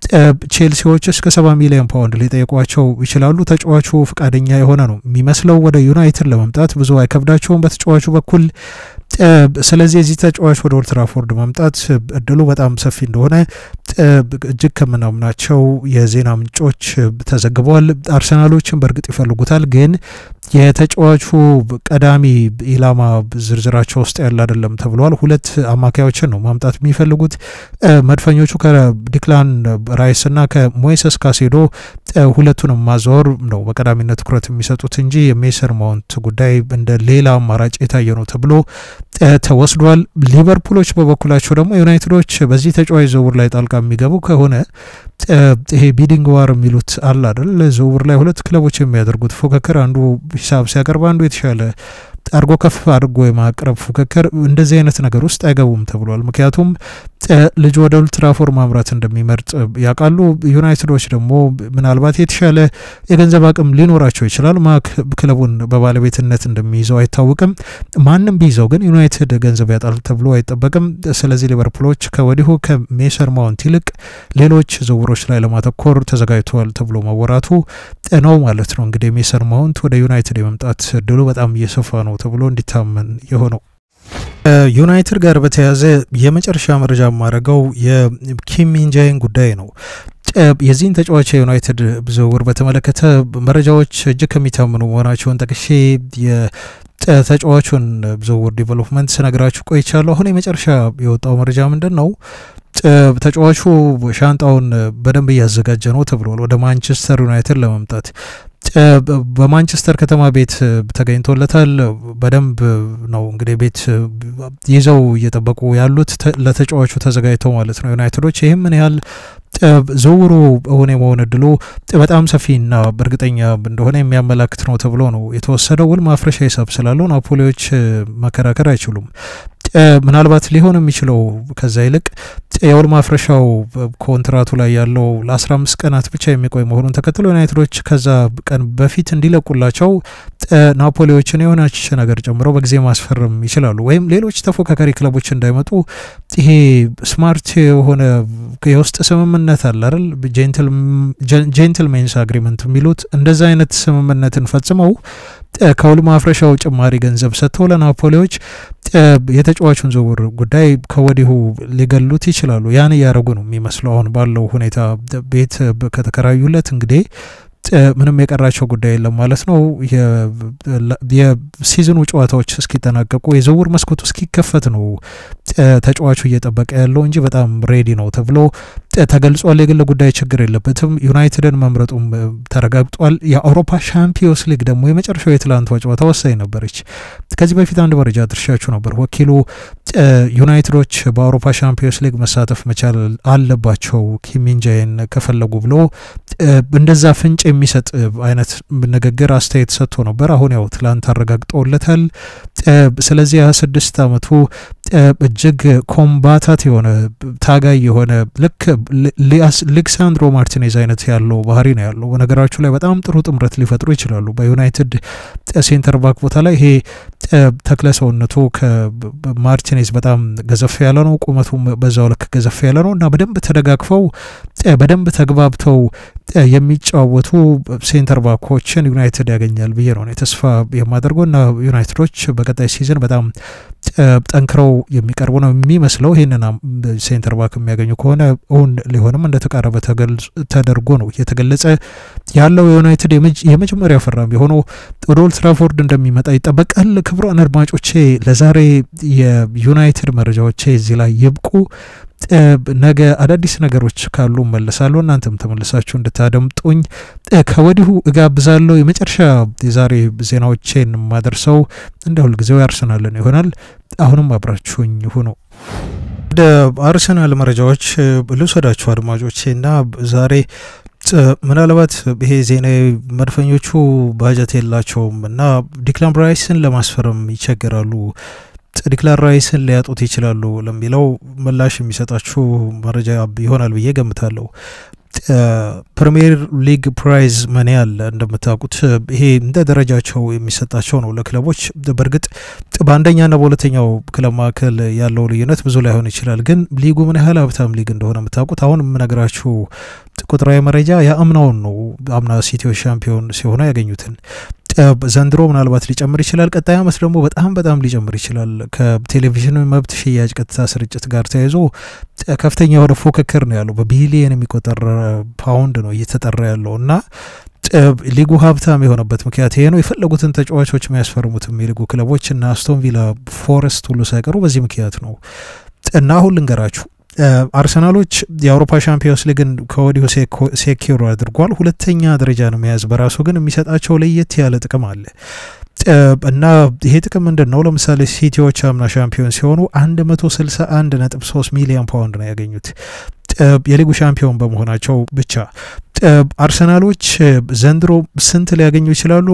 S1: ቼልሲዎች እስከ 70 ሚሊዮን ፓውንድ ሊጠይቋቸው ይችላሉ። ተጫዋቹ ፈቃደኛ የሆነ ነው የሚመስለው ወደ ዩናይትድ ለመምጣት ብዙ አይከብዳቸውም በተጫዋቹ በኩል። ስለዚህ የዚህ ተጫዋች ወደ ኦልድ ትራፎርድ መምጣት እድሉ በጣም ሰፊ እንደሆነ እጅግ ከምናምናቸው የዜና ምንጮች ተዘግበዋል። አርሰናሎችን በእርግጥ ይፈልጉታል፣ ግን የተጫዋቹ ቀዳሚ ኢላማ ዝርዝራቸው ውስጥ ያለ አይደለም ተብሏል። ሁለት አማካዮችን ነው ማምጣት የሚፈልጉት መድፈኞቹ ከዲክላን ራይስ እና ከሞይሰስ ካሴዶ ሁለቱንም ማዘወር ነው በቀዳሚነት ትኩረት የሚሰጡት እንጂ የሜሰን ማውንት ጉዳይ እንደ ሌላ አማራጭ የታየ ነው ተብሎ ተወስዷል። ሊቨርፑሎች በበኩላቸው ደግሞ ዩናይትዶች በዚህ ተጫዋች ዝውውር ላይ ጣልቃ የሚገቡ ከሆነ ይሄ ቢዲንግ ዋር የሚሉት አለ አይደል? ዝውውር ላይ ሁለት ክለቦች የሚያደርጉት ፉክክር አንዱ ሂሳብ ሲያቀርብ አንዱ የተሻለ አድርጎ ከፍ አድርጎ የማቅረብ ፉክክር እንደዚህ አይነት ነገር ውስጥ አይገቡም ተብሏል። ምክንያቱም ልጅ ወደ ኦልትራፎርድ ማምራት እንደሚመርጥ ያውቃሉ። ዩናይትዶች ደግሞ ምናልባት የተሻለ የገንዘብ አቅም ሊኖራቸው ይችላል። ማ ክለቡን በባለቤትነት እንደሚይዘው አይታወቅም። ማንም ቢይዘው ግን ዩናይትድ ገንዘብ ያጣል ተብሎ አይጠበቅም። ስለዚህ ሊቨርፑሎች ከወዲሁ ከሜሰን ማውንት ይልቅ ሌሎች ዝውውሮች ላይ ለማተኮር ተዘጋጅተዋል ተብሎ መወራቱ ነው ማለት ነው። እንግዲህ ሜሰን ማውንት ወደ ዩናይትድ የመምጣት እድሉ በጣም እየሰፋ ነው ተብሎ እንዲታመን የሆነው ዩናይትድ ጋር በተያያዘ የመጨረሻ መረጃ የማደርገው የኪም ሚንጃይን ጉዳይ ነው። የዚህን ተጫዋች የዩናይትድ ዝውውር በተመለከተ መረጃዎች እጅግ ከሚታምኑ መሆናቸውን ጠቅሼ የተጫዋቹን ዝውውር ዲቨሎፕመንት ስነግራችሁ ቆይቻለሁ። አሁን የመጨረሻ የወጣው መረጃ ምንድን ነው? ተጫዋቹ ሻንጣውን በደንብ እያዘጋጀ ነው ተብሏል ወደ ማንቸስተር ዩናይትድ ለመምጣት በማንቸስተር ከተማ ቤት ተገኝቶለታል። በደንብ ነው እንግዲህ ቤት ይዘው እየጠበቁ ያሉት ለተጫዋቹ ተዘጋጅተው ማለት ነው ዩናይትዶች። ይህም ምን ያህል ዝውውሩ እውን የመሆን እድሉ በጣም ሰፊና እርግጠኛ እንደሆነ የሚያመላክት ነው ተብሎ ነው የተወሰደው። ውል ማፍረሻ ሂሳብ ስላለው ናፖሊዎች መከራከር አይችሉም። ምናልባት ሊሆን የሚችለው ከዛ ይልቅ የውል ማፍረሻው ኮንትራቱ ላይ ያለው ለ15 ቀናት ብቻ የሚቆይ መሆኑን ተከትሎ ዩናይትዶች ከዛ ቀን በፊት እንዲለቁላቸው ናፖሊዎችን የሆነች ነገር ጨምረው በጊዜ ማስፈረም ይችላሉ። ወይም ሌሎች ተፎካካሪ ክለቦች እንዳይመጡ ይሄ ስማርት የሆነ የውስጥ ስምምነት አለ አይደል? ጄንትልሜንስ አግሪመንት የሚሉት እንደዛ አይነት ስምምነትን ፈጽመው ከውል ማፍረሻው ጭማሪ ገንዘብ ሰጥተው ለናፖሊዎች የተጫዋቹን ዝውውር ጉዳይ ከወዲሁ ሊገሉት ይችላሉ። ያን እያደረጉ ነው የሚመስለው አሁን ባለው ሁኔታ ቤት ከተከራዩለት እንግዲህ ምንም የቀራቸው ጉዳይ የለም ማለት ነው። የሲዝኑ ጨዋታዎች እስኪጠናቀቁ የዝውውር መስኮቱ እስኪከፈት ነው ተጫዋቹ እየጠበቀ ያለው እንጂ በጣም ሬዲ ነው ተብሎ ተገልጿል። የግል ጉዳይ ችግር የለበትም። ዩናይትድን መምረጡም ተረጋግጧል። የአውሮፓ ሻምፒዮንስ ሊግ ደግሞ የመጨረሻው የትላንቷ ጨዋታ ወሳኝ ነበረች። ከዚህ በፊት አንድ መረጃ ድርሻችሁ ነበር። ወኪሉ ዩናይትዶች በአውሮፓ ሻምፒዮንስ ሊግ መሳተፍ መቻል አለባቸው ኪሚንጃይን ከፈለጉ ብሎ እንደዛ ፍንጭ የሚሰጥ አይነት ንግግር አስተያየት ሰጥቶ ነበር። አሁን ያው ትላንት አረጋግጠውለታል። ስለዚህ ሀያ ስድስት አመቱ እጅግ ኮምባታት የሆነ ታጋይ የሆነ ልክ ሌክሳንድሮ ማርቲኔዝ አይነት ያለው ባህሪ ነው ያለው። በነገራችሁ ላይ በጣም ጥሩ ጥምረት ሊፈጥሩ ይችላሉ። በዩናይትድ ሴንተር ባክ ቦታ ላይ ይሄ ተክለ ሰውነቱ ከማርቲኔዝ በጣም ገዘፍ ያለ ነው፣ ቁመቱም በዛው ልክ ገዘፍ ያለ ነው እና በደንብ ተደጋግፈው በደንብ ተግባብተው የሚጫወቱ ሴንተር ባኮችን ዩናይትድ ያገኛል ብዬ ነው ተስፋ የማደርገው እና ዩናይትዶች በቀጣይ ሲዝን በጣም ጠንክረው የሚቀርቡ ነው የሚመስለው። ይህንን ሴንተር ባክ የሚያገኙ ከሆነ እውን ሊሆንም እንደተቃረበ ተደርጎ ነው እየተገለጸ ያለው። የዩናይትድ የመጀመሪያ ፈራሚ ሆኖ ወደ ኦልድ ትራፎርድ እንደሚመጣ ይጠበቃል። ክቡራን አድማጮቼ ለዛሬ የዩናይትድ መረጃዎቼ እዚህ ላይ ይብቁ። ነገ አዳዲስ ነገሮች ካሉ መለሳለሁ። እናንተም ተመልሳችሁ እንድታደምጡኝ ከወዲሁ እጋብዛለሁ። የመጨረሻ የዛሬ ዜናዎቼን የማደርሰው እንደ ሁልጊዜው ያርሰናልን ይሆናል። አሁንም አብራችሁኝ ሁኑ። ወደ አርሰናል መረጃዎች ልውሰዳችሁ አድማጮቼ እና ዛሬ ምናልባት ይሄ ዜና መድፈኞቹ ባጀት የላቸውም እና ዲክላን ራይስን ለማስፈረም ይቸገራሉ ዲክላን ራይስን ሊያጡት ይችላሉ ለሚለው ምላሽ የሚሰጣችሁ መረጃ ይሆናል ብዬ ገምታለሁ። ፕሪሚየር ሊግ ፕራይዝ መኒ አለ እንደምታውቁት፣ ይሄ እንደ ደረጃቸው የሚሰጣቸው ነው ለክለቦች። በእርግጥ በአንደኛና በሁለተኛው ክለብ መካከል ያለው ልዩነት ብዙ ላይሆን ይችላል፣ ግን ሊጉ ምን ያህል ሀብታም ሊግ እንደሆነ የምታውቁት አሁን የምነግራችሁ ቁጥራዊ መረጃ የአምናውን ነው። አምና ሲቲዎች ሻምፒዮን ሲሆኑ ያገኙትን ዘንድሮ ምናልባት ሊጨምር ይችላል። ቀጣይ ዓመት ደግሞ በጣም በጣም ሊጨምር ይችላል። ከቴሌቪዥን መብት ሽያጭ ቀጥታ ስርጭት ጋር ተያይዞ ከፍተኛ የሆነ ፉክክር ነው ያለው። በቢሊየን የሚቆጠር ፓውንድ ነው እየተጠራ ያለው እና ሊጉ ሀብታም የሆነበት ምክንያት ይሄ ነው። የፈለጉትን ተጫዋቾች የሚያስፈርሙትም የሊጉ ክለቦች እና አስቶን ቪላ፣ ፎረስት ሁሉ ሳይቀሩ በዚህ ምክንያት ነው እና አሁን ልንገራችሁ አርሰናሎች የአውሮፓ ሻምፒዮንስ ሊግን ከወዲሁ ሴኪሮ አድርጓል። ሁለተኛ ደረጃን መያዝ በራሱ ግን የሚሰጣቸው ለየት ያለ ጥቅም አለ እና ይሄ ጥቅም ምንድን ነው? ለምሳሌ ሲቲዎች አምና ሻምፒዮን ሲሆኑ 161 ነጥብ 3 ሚሊዮን ፓውንድ ነው ያገኙት የሊጉ ሻምፒዮን በመሆናቸው ብቻ። አርሰናሎች ዘንድሮ ስንት ሊያገኙ ይችላሉ?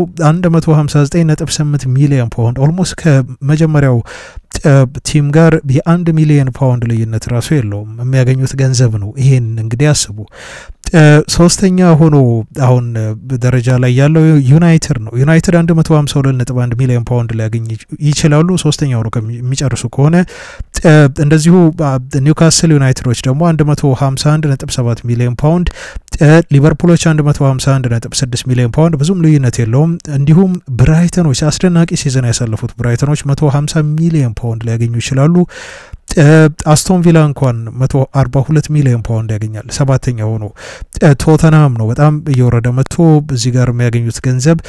S1: 159.8 ሚሊዮን ፓውንድ ኦልሞስት ከመጀመሪያው ቲም ጋር የአንድ ሚሊዮን ፓውንድ ልዩነት ራሱ የለውም። የሚያገኙት ገንዘብ ነው። ይሄን እንግዲህ አስቡ። ሶስተኛ ሆኖ አሁን ደረጃ ላይ ያለው ዩናይትድ ነው። ዩናይትድ 152.1 ሚሊዮን ፓውንድ ሊያገኝ ይችላሉ ሶስተኛ ሆኖ የሚጨርሱ ከሆነ። እንደዚሁ ኒውካስል ዩናይትዶች ደግሞ 151.7 ሚሊዮን ፓውንድ፣ ሊቨርፑሎች 151.6 ሚሊዮን ፓውንድ ብዙም ልዩነት የለውም። እንዲሁም ብራይተኖች አስደናቂ ሲዝን ያሳለፉት ብራይተኖች 150 ሚሊዮን ፓውንድ ሊያገኙ ይችላሉ። አስቶን ቪላ እንኳን 142 ሚሊዮን ፓውንድ ያገኛል ሰባተኛ ሆኖ። ቶተናም ነው በጣም እየወረደ መጥቶ እዚህ ጋር የሚያገኙት ገንዘብ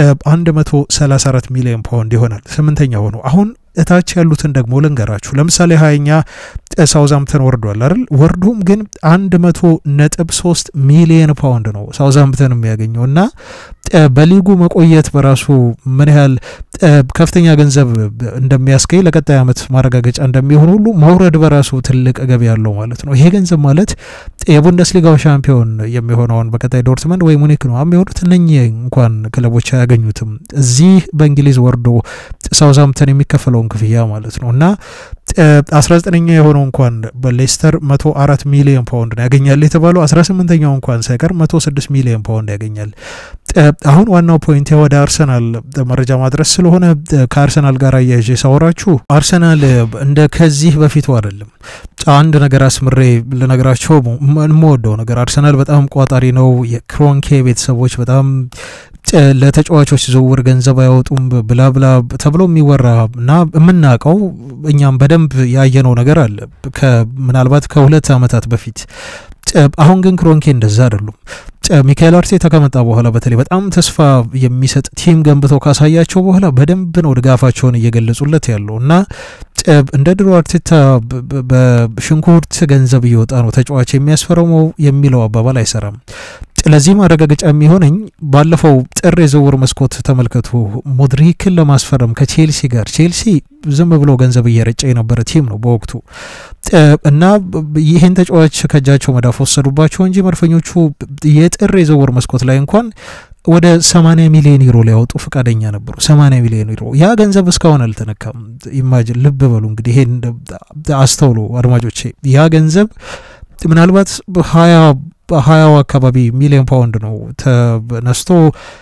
S1: 134 ሚሊዮን ፓውንድ ይሆናል ስምንተኛ ሆኖ። አሁን እታች ያሉትን ደግሞ ልንገራችሁ። ለምሳሌ ሀያኛ ሳውዛምፕተን ወርዷል አይደል? ወርዶም ግን አንድ መቶ ነጥብ ሶስት ሚሊየን ፓውንድ ነው ሳውዛምፕተን የሚያገኘው እና በሊጉ መቆየት በራሱ ምን ያህል ከፍተኛ ገንዘብ እንደሚያስገኝ ለቀጣይ ዓመት ማረጋገጫ እንደሚሆን ሁሉ መውረድ በራሱ ትልቅ ገቢ ያለው ማለት ነው። ይሄ ገንዘብ ማለት የቡንደስሊጋው ሻምፒዮን የሚሆነውን በቀጣይ ዶርትመንድ ወይ ሙኒክ ነው የሚሆኑት። እነኚህ እንኳን ክለቦች አያገኙትም። እዚህ በእንግሊዝ ወርዶ ሳውዛምፕተን የሚከፈለውን ክፍያ ማለት ነው እና አስራ ዘጠነኛ የሆነው እንኳን በሌስተር መቶ አራት ሚሊዮን ፓውንድ ያገኛል የተባለው አስራ ስምንተኛው እንኳን ሳይቀር መቶ ስድስት ሚሊዮን ፓውንድ ያገኛል። አሁን ዋናው ፖይንት ወደ አርሰናል መረጃ ማድረስ ስለሆነ ከአርሰናል ጋር አያይዤ ሳወራችሁ አርሰናል እንደ ከዚህ በፊቱ አይደለም። አንድ ነገር አስምሬ ልነግራቸው የምወደው ነገር አርሰናል በጣም ቋጣሪ ነው። የክሮንኬ ቤተሰቦች በጣም ለተጫዋቾች ዝውውር ገንዘብ አያወጡም ብላ ብላ ተብሎ የሚወራ እና የምናውቀው እኛም በደንብ ያየነው ነገር አለ ምናልባት ከሁለት ዓመታት በፊት። አሁን ግን ክሮንኬ እንደዛ አይደሉም። ሚካኤል አርቴታ ከመጣ በኋላ በተለይ በጣም ተስፋ የሚሰጥ ቲም ገንብተው ካሳያቸው በኋላ በደንብ ነው ድጋፋቸውን እየገለጹለት ያለው እና እንደ ድሮ አርቴታ በሽንኩርት ገንዘብ እየወጣ ነው ተጫዋች የሚያስፈርመው የሚለው አባባል አይሰራም። ለዚህ ማረጋገጫ የሚሆነኝ ባለፈው ጥር የዝውውር መስኮት ተመልከቱ። ሞድሪክን ለማስፈረም ከቼልሲ ጋር ቼልሲ ዝም ብሎ ገንዘብ እየረጨ የነበረ ቲም ነው በወቅቱ እና ይህን ተጫዋች ከእጃቸው መዳፍ ወሰዱባቸው እንጂ መድፈኞቹ የጥር የዝውውር መስኮት ላይ እንኳን ወደ 80 ሚሊዮን ዩሮ ሊያወጡ ፈቃደኛ ነበሩ። 80 ሚሊዮን ዩሮ ያ ገንዘብ እስካሁን አልተነካም። ኢማጅን ልብ በሉ እንግዲህ ይሄን አስተውሉ አድማጮቼ። ያ ገንዘብ ምናልባት ሀያ በሀያው አካባቢ ሚሊዮን ፓውንድ ነው ተነስቶ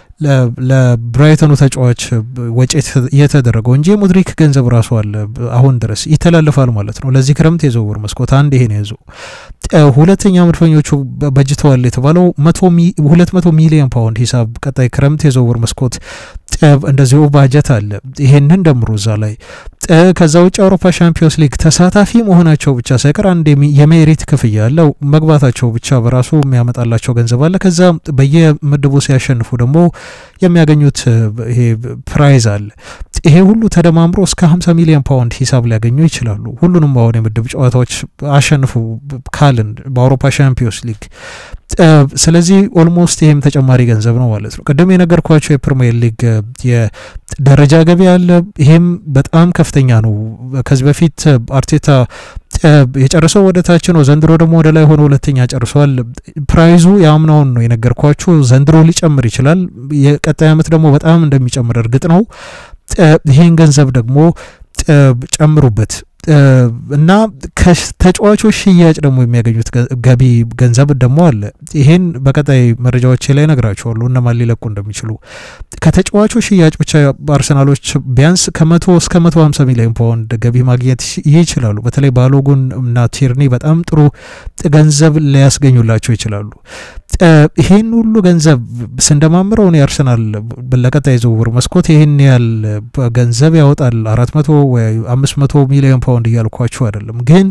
S1: ለብራይተኑ ተጫዋች ወጪ እየተደረገው እንጂ የሙድሪክ ገንዘብ ራሱ አለ አሁን ድረስ ይተላለፋል ማለት ነው። ለዚህ ክረምት የዝውውር መስኮት አንድ ይሄን ያዙ። ሁለተኛ መድፈኞቹ በጅተዋል የተባለው ሁለት መቶ ሚሊዮን ፓውንድ ሂሳብ ቀጣይ ክረምት የዝውውር መስኮት እንደዚሁ ባጀት አለ። ይሄንን ደምሮ እዛ ላይ ከዛ ውጭ የአውሮፓ ሻምፒዮንስ ሊግ ተሳታፊ መሆናቸው ብቻ ሳይቀር አንድ የሜሪት ክፍያ አለው። መግባታቸው ብቻ በራሱ የሚያመጣላቸው ገንዘብ አለ። ከዛ በየምድቡ ሲያሸንፉ ደግሞ የሚያገኙት ይሄ ፕራይዝ አለ። ይሄ ሁሉ ተደማምሮ እስከ 50 ሚሊዮን ፓውንድ ሂሳብ ሊያገኙ ይችላሉ። ሁሉንም አሁን የምድብ ጨዋታዎች አሸንፉ ካልን በአውሮፓ ሻምፒዮንስ ሊግ። ስለዚህ ኦልሞስት ይህም ተጨማሪ ገንዘብ ነው ማለት ነው። ቅድም የነገርኳቸው የፕሪሚየር ሊግ የደረጃ ገቢ አለ። ይሄም በጣም ከፍተኛ ነው። ከዚህ በፊት አርቴታ የጨረሰው ወደ ታች ነው። ዘንድሮ ደግሞ ወደ ላይ ሆኖ ሁለተኛ ጨርሷል። ፕራይዙ የአምናውን ነው የነገርኳችሁ። ዘንድሮ ሊጨምር ይችላል። የቀጣይ ዓመት ደግሞ በጣም እንደሚጨምር እርግጥ ነው። ይሄን ገንዘብ ደግሞ ጨምሩበት። እና ከተጫዋቾች ሽያጭ ደግሞ የሚያገኙት ገቢ ገንዘብ ደግሞ አለ። ይሄን በቀጣይ መረጃዎች ላይ ነግራቸዋለሁ እነማን ሊለቁ እንደሚችሉ። ከተጫዋቾች ሽያጭ ብቻ አርሰናሎች ቢያንስ ከመቶ እስከ መቶ ሀምሳ ሚሊዮን ፓውንድ ገቢ ማግኘት ይችላሉ። በተለይ ባሎጉን እና ቲርኒ በጣም ጥሩ ገንዘብ ሊያስገኙላቸው ይችላሉ። ይሄን ሁሉ ገንዘብ ስንደማምረው እኔ አርሰናል ለቀጣይ ዝውውር መስኮት ይህን ያህል ገንዘብ ያወጣል አራት መቶ ወይ አምስት መቶ ሚሊዮን ፓውንድ እያልኳችሁ አይደለም ግን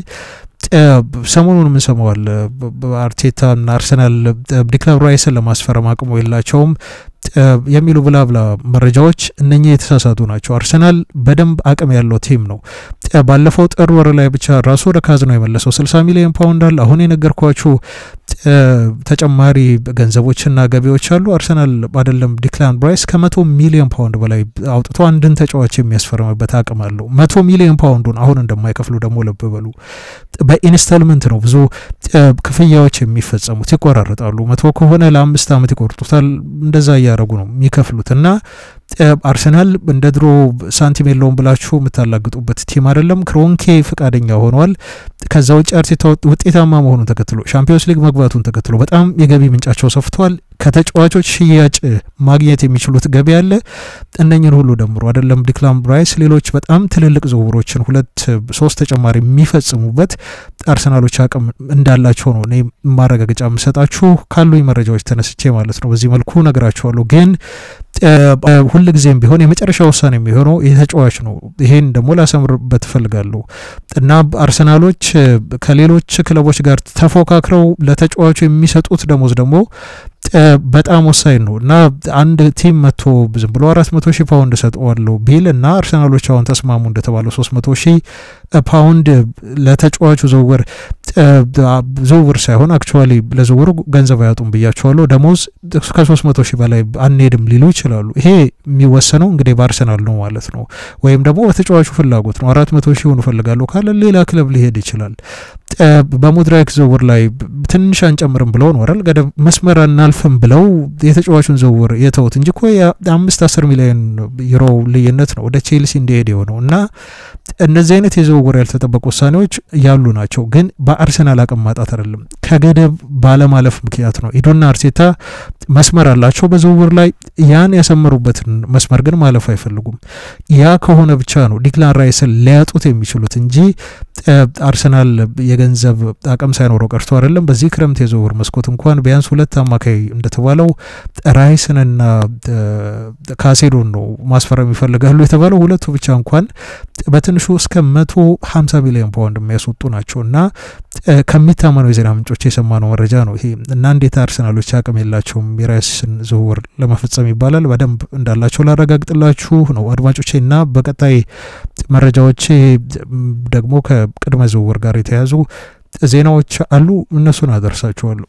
S1: ሰሞኑን የምንሰማዋል አርቴታ እና አርሰናል ዲክላን ራይስን ለማስፈረም አቅሙ የላቸውም የሚሉ ብላ ብላ መረጃዎች እነኚህ የተሳሳቱ ናቸው። አርሰናል በደንብ አቅም ያለው ቲም ነው። ባለፈው ጥር ወር ላይ ብቻ ራሱ ወደ ካዝናው የመለሰው 60 ሚሊዮን ፓውንድ አለ። አሁን የነገርኳችሁ ተጨማሪ ገንዘቦችና ገቢዎች አሉ። አርሰናል አይደለም ዲክላን ራይስ ከመቶ ሚሊዮን ፓውንድ በላይ አውጥቶ አንድን ተጫዋች የሚያስፈርምበት አቅም አለው። መቶ ሚሊዮን ፓውንዱን አሁን እንደማይከፍሉ ደግሞ ልብ በሉ። በኢንስታልመንት ነው ብዙ ክፍያዎች የሚፈጸሙት፣ ይቆራረጣሉ። መቶ ከሆነ ለአምስት ዓመት ይቆርጡታል። እንደዛ እያደረጉ ነው የሚከፍሉት እና አርሰናል እንደ ድሮ ሳንቲም የለውም ብላችሁ የምታላግጡበት ቲም አይደለም። ክሮንኬ ፈቃደኛ ሆኗል። ከዛ ውጭ አርቴታ ውጤታማ መሆኑን ተከትሎ ሻምፒዮንስ ሊግ መግባቱን ተከትሎ በጣም የገቢ ምንጫቸው ሰፍቷል። ከተጫዋቾች ሽያጭ ማግኘት የሚችሉት ገቢ አለ። እነኝን ሁሉ ደምሮ አይደለም ዲክላን ራይስ ሌሎች በጣም ትልልቅ ዝውውሮችን ሁለት ሶስት ተጨማሪ የሚፈጽሙበት አርሰናሎች አቅም እንዳላቸው ነው እኔ ማረጋገጫ የምሰጣችሁ ካሉኝ መረጃዎች ተነስቼ ማለት ነው። በዚህ መልኩ ነግራችኋለሁ ግን ሁል ጊዜም ቢሆን የመጨረሻ ውሳኔ የሚሆነው የተጫዋች ነው። ይሄን ደግሞ ላሰምርበት እፈልጋለሁ እና አርሰናሎች ከሌሎች ክለቦች ጋር ተፎካክረው ለተጫዋቹ የሚሰጡት ደሞዝ ደግሞ በጣም ወሳኝ ነው እና አንድ ቲም መቶ ዝም ብሎ አራት መቶ ሺህ ፓውንድ ሰጠዋለሁ ቢል እና አርሰናሎች አሁን ተስማሙ እንደተባለው ሶስት መቶ ሺህ ፓውንድ ለተጫዋቹ ዝውውር ዝውውር ሳይሆን አክቹዋሊ ለዝውውሩ ገንዘብ አያጡም ብያቸዋለሁ። ደሞዝ ከሶስት መቶ ሺህ በላይ አንሄድም ሊሉ ይችላሉ። ይሄ የሚወሰነው እንግዲህ በአርሰናል ነው ማለት ነው፣ ወይም ደግሞ በተጫዋቹ ፍላጎት ነው። አራት መቶ ሺህ ሆኑ እፈልጋለሁ ካለ ሌላ ክለብ ሊሄድ ይችላል። በሙድራይክ ዝውውር ላይ ትንሽ አንጨምርም ብለው ነው አይደል ገደብ መስመር አናልፍም ብለው የተጫዋቹን ዝውውር የተውት እንጂ እኮ የአምስት አስር ሚሊዮን ዩሮ ልዩነት ነው ወደ ቼልሲ እንዲሄድ የሆነው እና እነዚህ አይነት የዝውውር ያልተጠበቁ ውሳኔዎች ያሉ ናቸው። ግን በአርሰናል አቅም ማጣት አይደለም፣ ከገደብ ባለማለፍ ምክንያት ነው። ኢዶና አርቴታ መስመር አላቸው በዝውውር ላይ ያን ያሰመሩበትን መስመር ግን ማለፍ አይፈልጉም። ያ ከሆነ ብቻ ነው ዲክላን ራይስን ሊያጡት የሚችሉት እንጂ አርሰናል የገንዘብ አቅም ሳይኖረው ቀርቶ አይደለም። በዚህ ክረምት የዝውውር መስኮት እንኳን ቢያንስ ሁለት አማካይ እንደተባለው ራይስንና ካሴዶን ነው ማስፈረም ይፈልጋሉ የተባለው። ሁለቱ ብቻ እንኳን በትንሹ እስከ መቶ ሀምሳ ሚሊዮን ፓውንድ የሚያስወጡ ናቸው እና ከሚታመነው የዜና ምንጮች የሰማነው መረጃ ነው ይሄ እና እንዴት አርሰናሎች አቅም የላቸውም የራይስን ዝውውር ለመፈጸም ይባላል። በደንብ እንዳላቸው ላረጋግጥላችሁ ነው አድማጮቼ እና በቀጣይ መረጃዎቼ ደግሞ ከቅድመ ዝውውር ጋር የተያዙ ዜናዎች አሉ። እነሱን አደርሳችኋለሁ።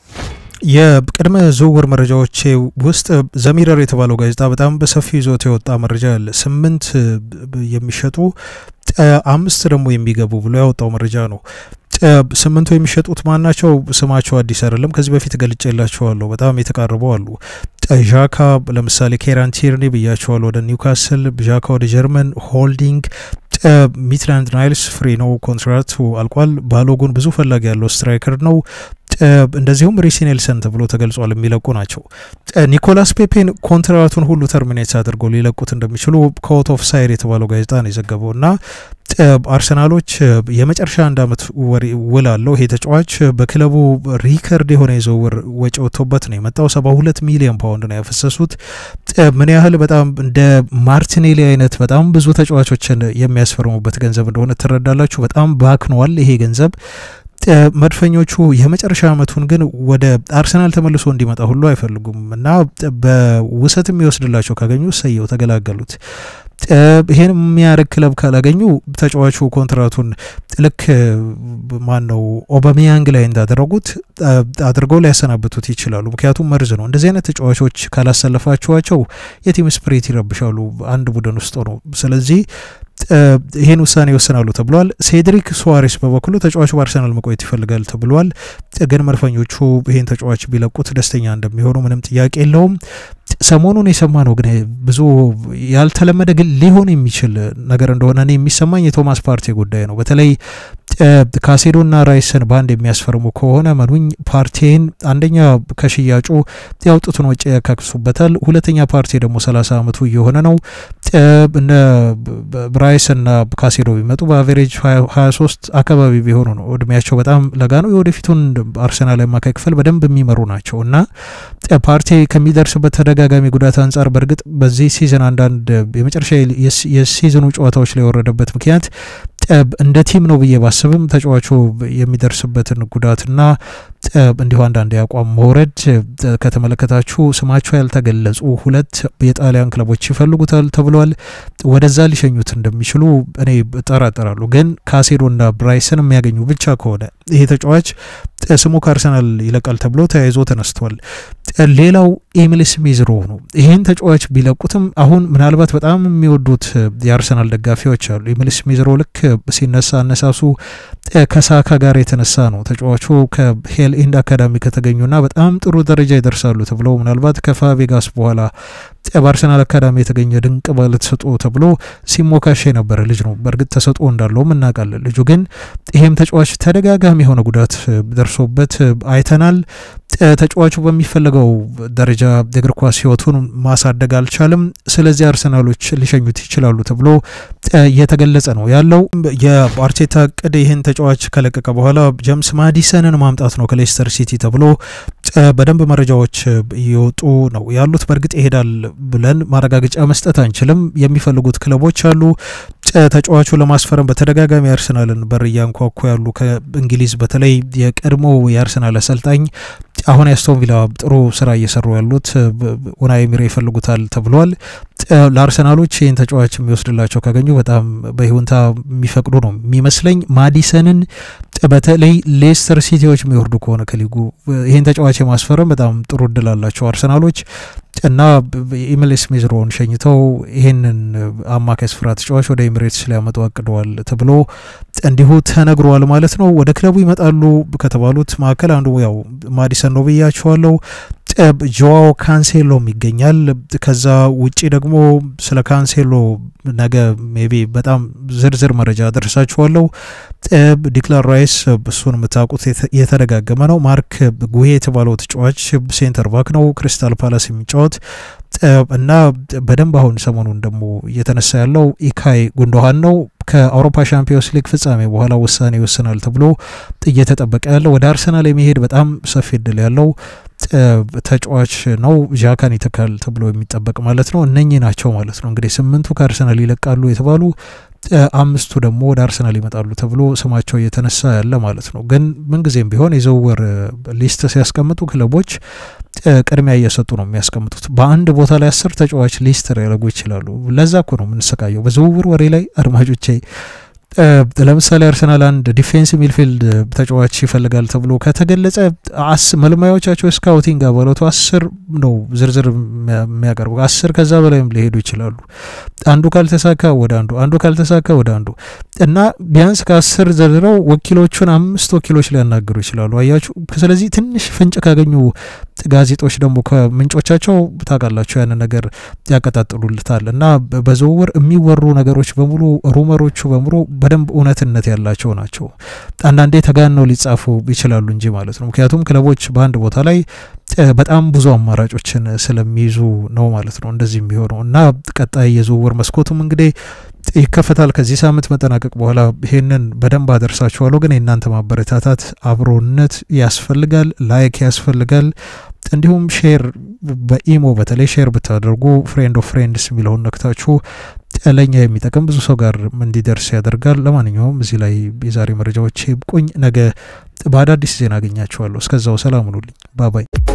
S1: የቅድመ ዝውውር መረጃዎች ውስጥ ዘሚረር የተባለው ጋዜጣ በጣም በሰፊው ይዞት የወጣ መረጃ አለ። ስምንት የሚሸጡ አምስት ደግሞ የሚገቡ ብሎ ያወጣው መረጃ ነው። ስምንቱ የሚሸጡት ማን ናቸው? ስማቸው አዲስ አይደለም። ከዚህ በፊት ገልጬላቸዋለሁ። በጣም የተቃረቡ አሉ። ዣካ ለምሳሌ ኬራን ቲርኒ ብያቸዋለሁ፣ ወደ ኒውካስል። ዣካ ወደ ጀርመን ሆልዲንግ ሚትላንድ ናይልስ ፍሪ ነው፣ ኮንትራክቱ አልቋል። ባሎጉን ብዙ ፈላጊ ያለው ስትራይከር ነው። እንደዚሁም ሪሲ ኔልሰን ተብሎ ተገልጿል የሚለቁ ናቸው። ኒኮላስ ፔፔን ኮንትራቱን ሁሉ ተርሚኔት አድርገው ሊለቁት እንደሚችሉ ከኦት ኦፍ ሳይድ የተባለው ጋዜጣ ነው የዘገበው እና አርሰናሎች የመጨረሻ አንድ አመት ውል አለው ይሄ ተጫዋች በክለቡ ሪከርድ የሆነ የዝውውር ወጪ ወጥቶበት ነው የመጣው። ሰባ ሁለት ሚሊዮን ፓውንድ ነው ያፈሰሱት። ምን ያህል በጣም እንደ ማርቲኔሊ አይነት በጣም ብዙ ተጫዋቾችን የሚያስፈርሙበት ገንዘብ እንደሆነ ትረዳላችሁ። በጣም ባክኗል ይሄ ገንዘብ። መድፈኞቹ የመጨረሻ አመቱን ግን ወደ አርሰናል ተመልሶ እንዲመጣ ሁሉ አይፈልጉም እና በውሰት የሚወስድላቸው ካገኙ ሰየው ተገላገሉት። ይሄን የሚያደርግ ክለብ ካላገኙ ተጫዋቹ ኮንትራቱን ልክ ማን ነው ኦባሚያንግ ላይ እንዳደረጉት አድርገው ሊያሰናብቱት ይችላሉ። ምክንያቱም መርዝ ነው። እንደዚህ አይነት ተጫዋቾች ካላሰለፋችኋቸው የቲም ስፕሪት ይረብሻሉ አንድ ቡድን ውስጥ ነው። ስለዚህ ይህን ውሳኔ ይወስናሉ ተብሏል። ሴድሪክ ሱዋሬስ በበኩሉ ተጫዋቹ በአርሰናል መቆየት ይፈልጋል ተብሏል። ግን መድፈኞቹ ይህን ተጫዋች ቢለቁት ደስተኛ እንደሚሆኑ ምንም ጥያቄ የለውም። ሰሞኑን የሰማ ነው ግን ብዙ ያልተለመደ ግን ሊሆን የሚችል ነገር እንደሆነ እኔ የሚሰማኝ የቶማስ ፓርቴ ጉዳይ ነው። በተለይ ካሴዶና ራይስን በአንድ የሚያስፈርሙ ከሆነ መኑኝ ፓርቴን አንደኛ ከሽያጩ ያውጡትን ወጪ ያካክሱበታል። ሁለተኛ ፓርቴ ደግሞ ሰላሳ አመቱ እየሆነ ነው። እነ ራይስና ካሴዶ ቢመጡ በአቬሬጅ ሀያ ሶስት አካባቢ ቢሆኑ ነው እድሜያቸው በጣም ለጋ ነው። የወደፊቱን አርሰናል አማካይ ክፍል በደንብ የሚመሩ ናቸው እና ፓርቴ ከሚደርስበት ተደጋጋሚ ጉዳት አንጻር በእርግጥ በዚህ ሲዝን አንዳንድ የመጨረሻ የሲዝኑ ጨዋታዎች ላይ የወረደበት ምክንያት እንደ ቲም ነው ብዬ ባስብም ተጫዋቹ የሚደርስበትን ጉዳትና እንዲሁ አንዳንድ የአቋም መውረድ ከተመለከታችሁ ስማቸው ያልተገለጹ ሁለት የጣሊያን ክለቦች ይፈልጉታል ተብሏል። ወደዛ ሊሸኙት እንደሚችሉ እኔ እጠራጠራሉ። ግን ካሴዶና ብራይስን የሚያገኙ ብቻ ከሆነ ይሄ ተጫዋች ስሙ ከአርሰናል ይለቃል ተብሎ ተያይዞ ተነስቷል። ሌላው ኤሚል ስሚዝሮ ነው። ይህን ተጫዋች ቢለቁትም አሁን ምናልባት በጣም የሚወዱት የአርሰናል ደጋፊዎች አሉ። ኤሚል ስሚዝሮ ልክ ሲነሳ አነሳሱ ከሳካ ጋር የተነሳ ነው። ተጫዋቹ ከሄል ኢንድ አካዳሚ ከተገኙና በጣም ጥሩ ደረጃ ይደርሳሉ ተብለው ምናልባት ከፋቬጋስ በኋላ በአርሰናል አካዳሚ የተገኘ ድንቅ ባለ ተሰጥኦ ተብሎ ሲሞካሽ የነበረ ልጅ ነው። በእርግጥ ተሰጥኦ እንዳለውም እናውቃለን። ልጁ ግን ይሄም ተጫዋች ተደጋጋሚ የሆነ ጉዳት ደርሶበት አይተናል። ተጫዋቹ በሚፈለገው ደረጃ የእግር ኳስ ሕይወቱን ማሳደግ አልቻልም። ስለዚህ አርሰናሎች ሊሸኙት ይችላሉ ተብሎ እየተገለጸ ነው ያለው። የአርቴታ እቅድ ይህን ተጫዋች ከለቀቀ በኋላ ጀምስ ማዲሰንን ማምጣት ነው ከሌስተር ሲቲ ተብሎ በደንብ መረጃዎች እየወጡ ነው ያሉት። በእርግጥ ይሄዳል ብለን ማረጋገጫ መስጠት አንችልም። የሚፈልጉት ክለቦች አሉ። ተጫዋቹ ለማስፈረም በተደጋጋሚ አርሰናልን በር እያንኳኩ ያሉ ከእንግሊዝ በተለይ የቀድሞ የአርሰናል አሰልጣኝ አሁን የአስቶን ቪላ ጥሩ ስራ እየሰሩ ያሉት ኡናይ ኤመሪ ይፈልጉታል ተብሏል። ለአርሰናሎች ይህን ተጫዋች የሚወስድላቸው ካገኙ በጣም በይሁንታ የሚፈቅዱ ነው የሚመስለኝ። ማዲሰንን በተለይ ሌስተር ሲቲዎች የሚወርዱ ከሆነ ከሊጉ ይህን ተጫዋች የማስፈረም በጣም ጥሩ እድል አላቸው አርሰናሎች እና ኢሚል ስሚዝሮን ሸኝተው ይህንን አማካይ ስፍራ ተጫዋች ወደ ኤሚሬትስ ሊያመጡ አቅደዋል ተብሎ እንዲሁ ተነግሯል ማለት ነው። ወደ ክለቡ ይመጣሉ ከተባሉት መካከል አንዱ ያው ማዲሰን ነው ብያቸዋለሁ። ጆዋው ካንሴሎም ይገኛል። ከዛ ውጪ ደግሞ ስለ ካንሴሎ ነገ ሜቢ በጣም ዝርዝር መረጃ አደርሳችኋለሁ። ዲክላን ራይስ እሱን የምታውቁት የተደጋገመ ነው። ማርክ ጉሄ የተባለው ተጫዋች ሴንተር ባክ ነው፣ ክሪስታል ፓላስ የሚጫወት እና በደንብ አሁን ሰሞኑን ደግሞ እየተነሳ ያለው ኢካይ ጉንዶሃን ነው። ከአውሮፓ ሻምፒዮንስ ሊግ ፍጻሜ በኋላ ውሳኔ ይወስናል ተብሎ እየተጠበቀ ያለው ወደ አርሰናል የሚሄድ በጣም ሰፊ እድል ያለው ተጫዋች ነው። ዣካን ይተካል ተብሎ የሚጠበቅ ማለት ነው። እነኚህ ናቸው ማለት ነው እንግዲህ ስምንቱ ከአርሰናል ይለቃሉ የተባሉ አምስቱ ደግሞ ወደ አርሰናል ይመጣሉ ተብሎ ስማቸው እየተነሳ ያለ ማለት ነው። ግን ምንጊዜም ቢሆን የዝውውር ሊስት ሲያስቀምጡ ክለቦች ቅድሚያ እየሰጡ ነው የሚያስቀምጡት። በአንድ ቦታ ላይ አስር ተጫዋች ሊስት ሊያደርጉ ይችላሉ። ለዛ እኮ ነው የምንሰቃየው በዝውውር ወሬ ላይ አድማጮቼ። ለምሳሌ አርሰናል አንድ ዲፌንስ ሚድፊልድ ተጫዋች ይፈልጋል ተብሎ ከተገለጸ መልማዮቻቸው ስካውቲንግ አባላቱ አስር ነው ዝርዝር የሚያቀርቡ አስር ከዛ በላይም ሊሄዱ ይችላሉ። አንዱ ካልተሳካ ወደ አንዱ አንዱ ካልተሳካ ወደ አንዱ እና ቢያንስ ከአስር ዘርዝረው ወኪሎቹን አምስት ወኪሎች ሊያናግሩ ይችላሉ። አያችሁ። ስለዚህ ትንሽ ፍንጭ ካገኙ ጋዜጦች ደግሞ ከምንጮቻቸው ታውቃላችሁ ያንን ነገር ያቀጣጥሉልታል እና በዝውውር የሚወሩ ነገሮች በሙሉ ሩመሮቹ በሙሉ በደንብ እውነትነት ያላቸው ናቸው። አንዳንዴ ተጋነው ሊጻፉ ይችላሉ እንጂ ማለት ነው። ምክንያቱም ክለቦች በአንድ ቦታ ላይ በጣም ብዙ አማራጮችን ስለሚይዙ ነው ማለት ነው እንደዚህ የሚሆነው እና ቀጣይ የዝውውር መስኮቱም እንግዲህ ይከፈታል ከዚህ ሳምንት መጠናቀቅ በኋላ ይሄንን በደንብ አደርሳችኋለሁ። ግን የእናንተ ማበረታታት አብሮነት ያስፈልጋል፣ ላይክ ያስፈልጋል። እንዲሁም ሼር በኢሞ በተለይ ሼር ብታደርጉ ፍሬንድ ኦፍ ፍሬንድስ የሚለውን ነክታችሁ ለእኛ የሚጠቅም ብዙ ሰው ጋር እንዲደርስ ያደርጋል። ለማንኛውም እዚህ ላይ የዛሬ መረጃዎች ይብቁኝ። ነገ በአዳዲስ ዜና አገኛችኋለሁ። እስከዛው ሰላም ሁኑልኝ። ባባይ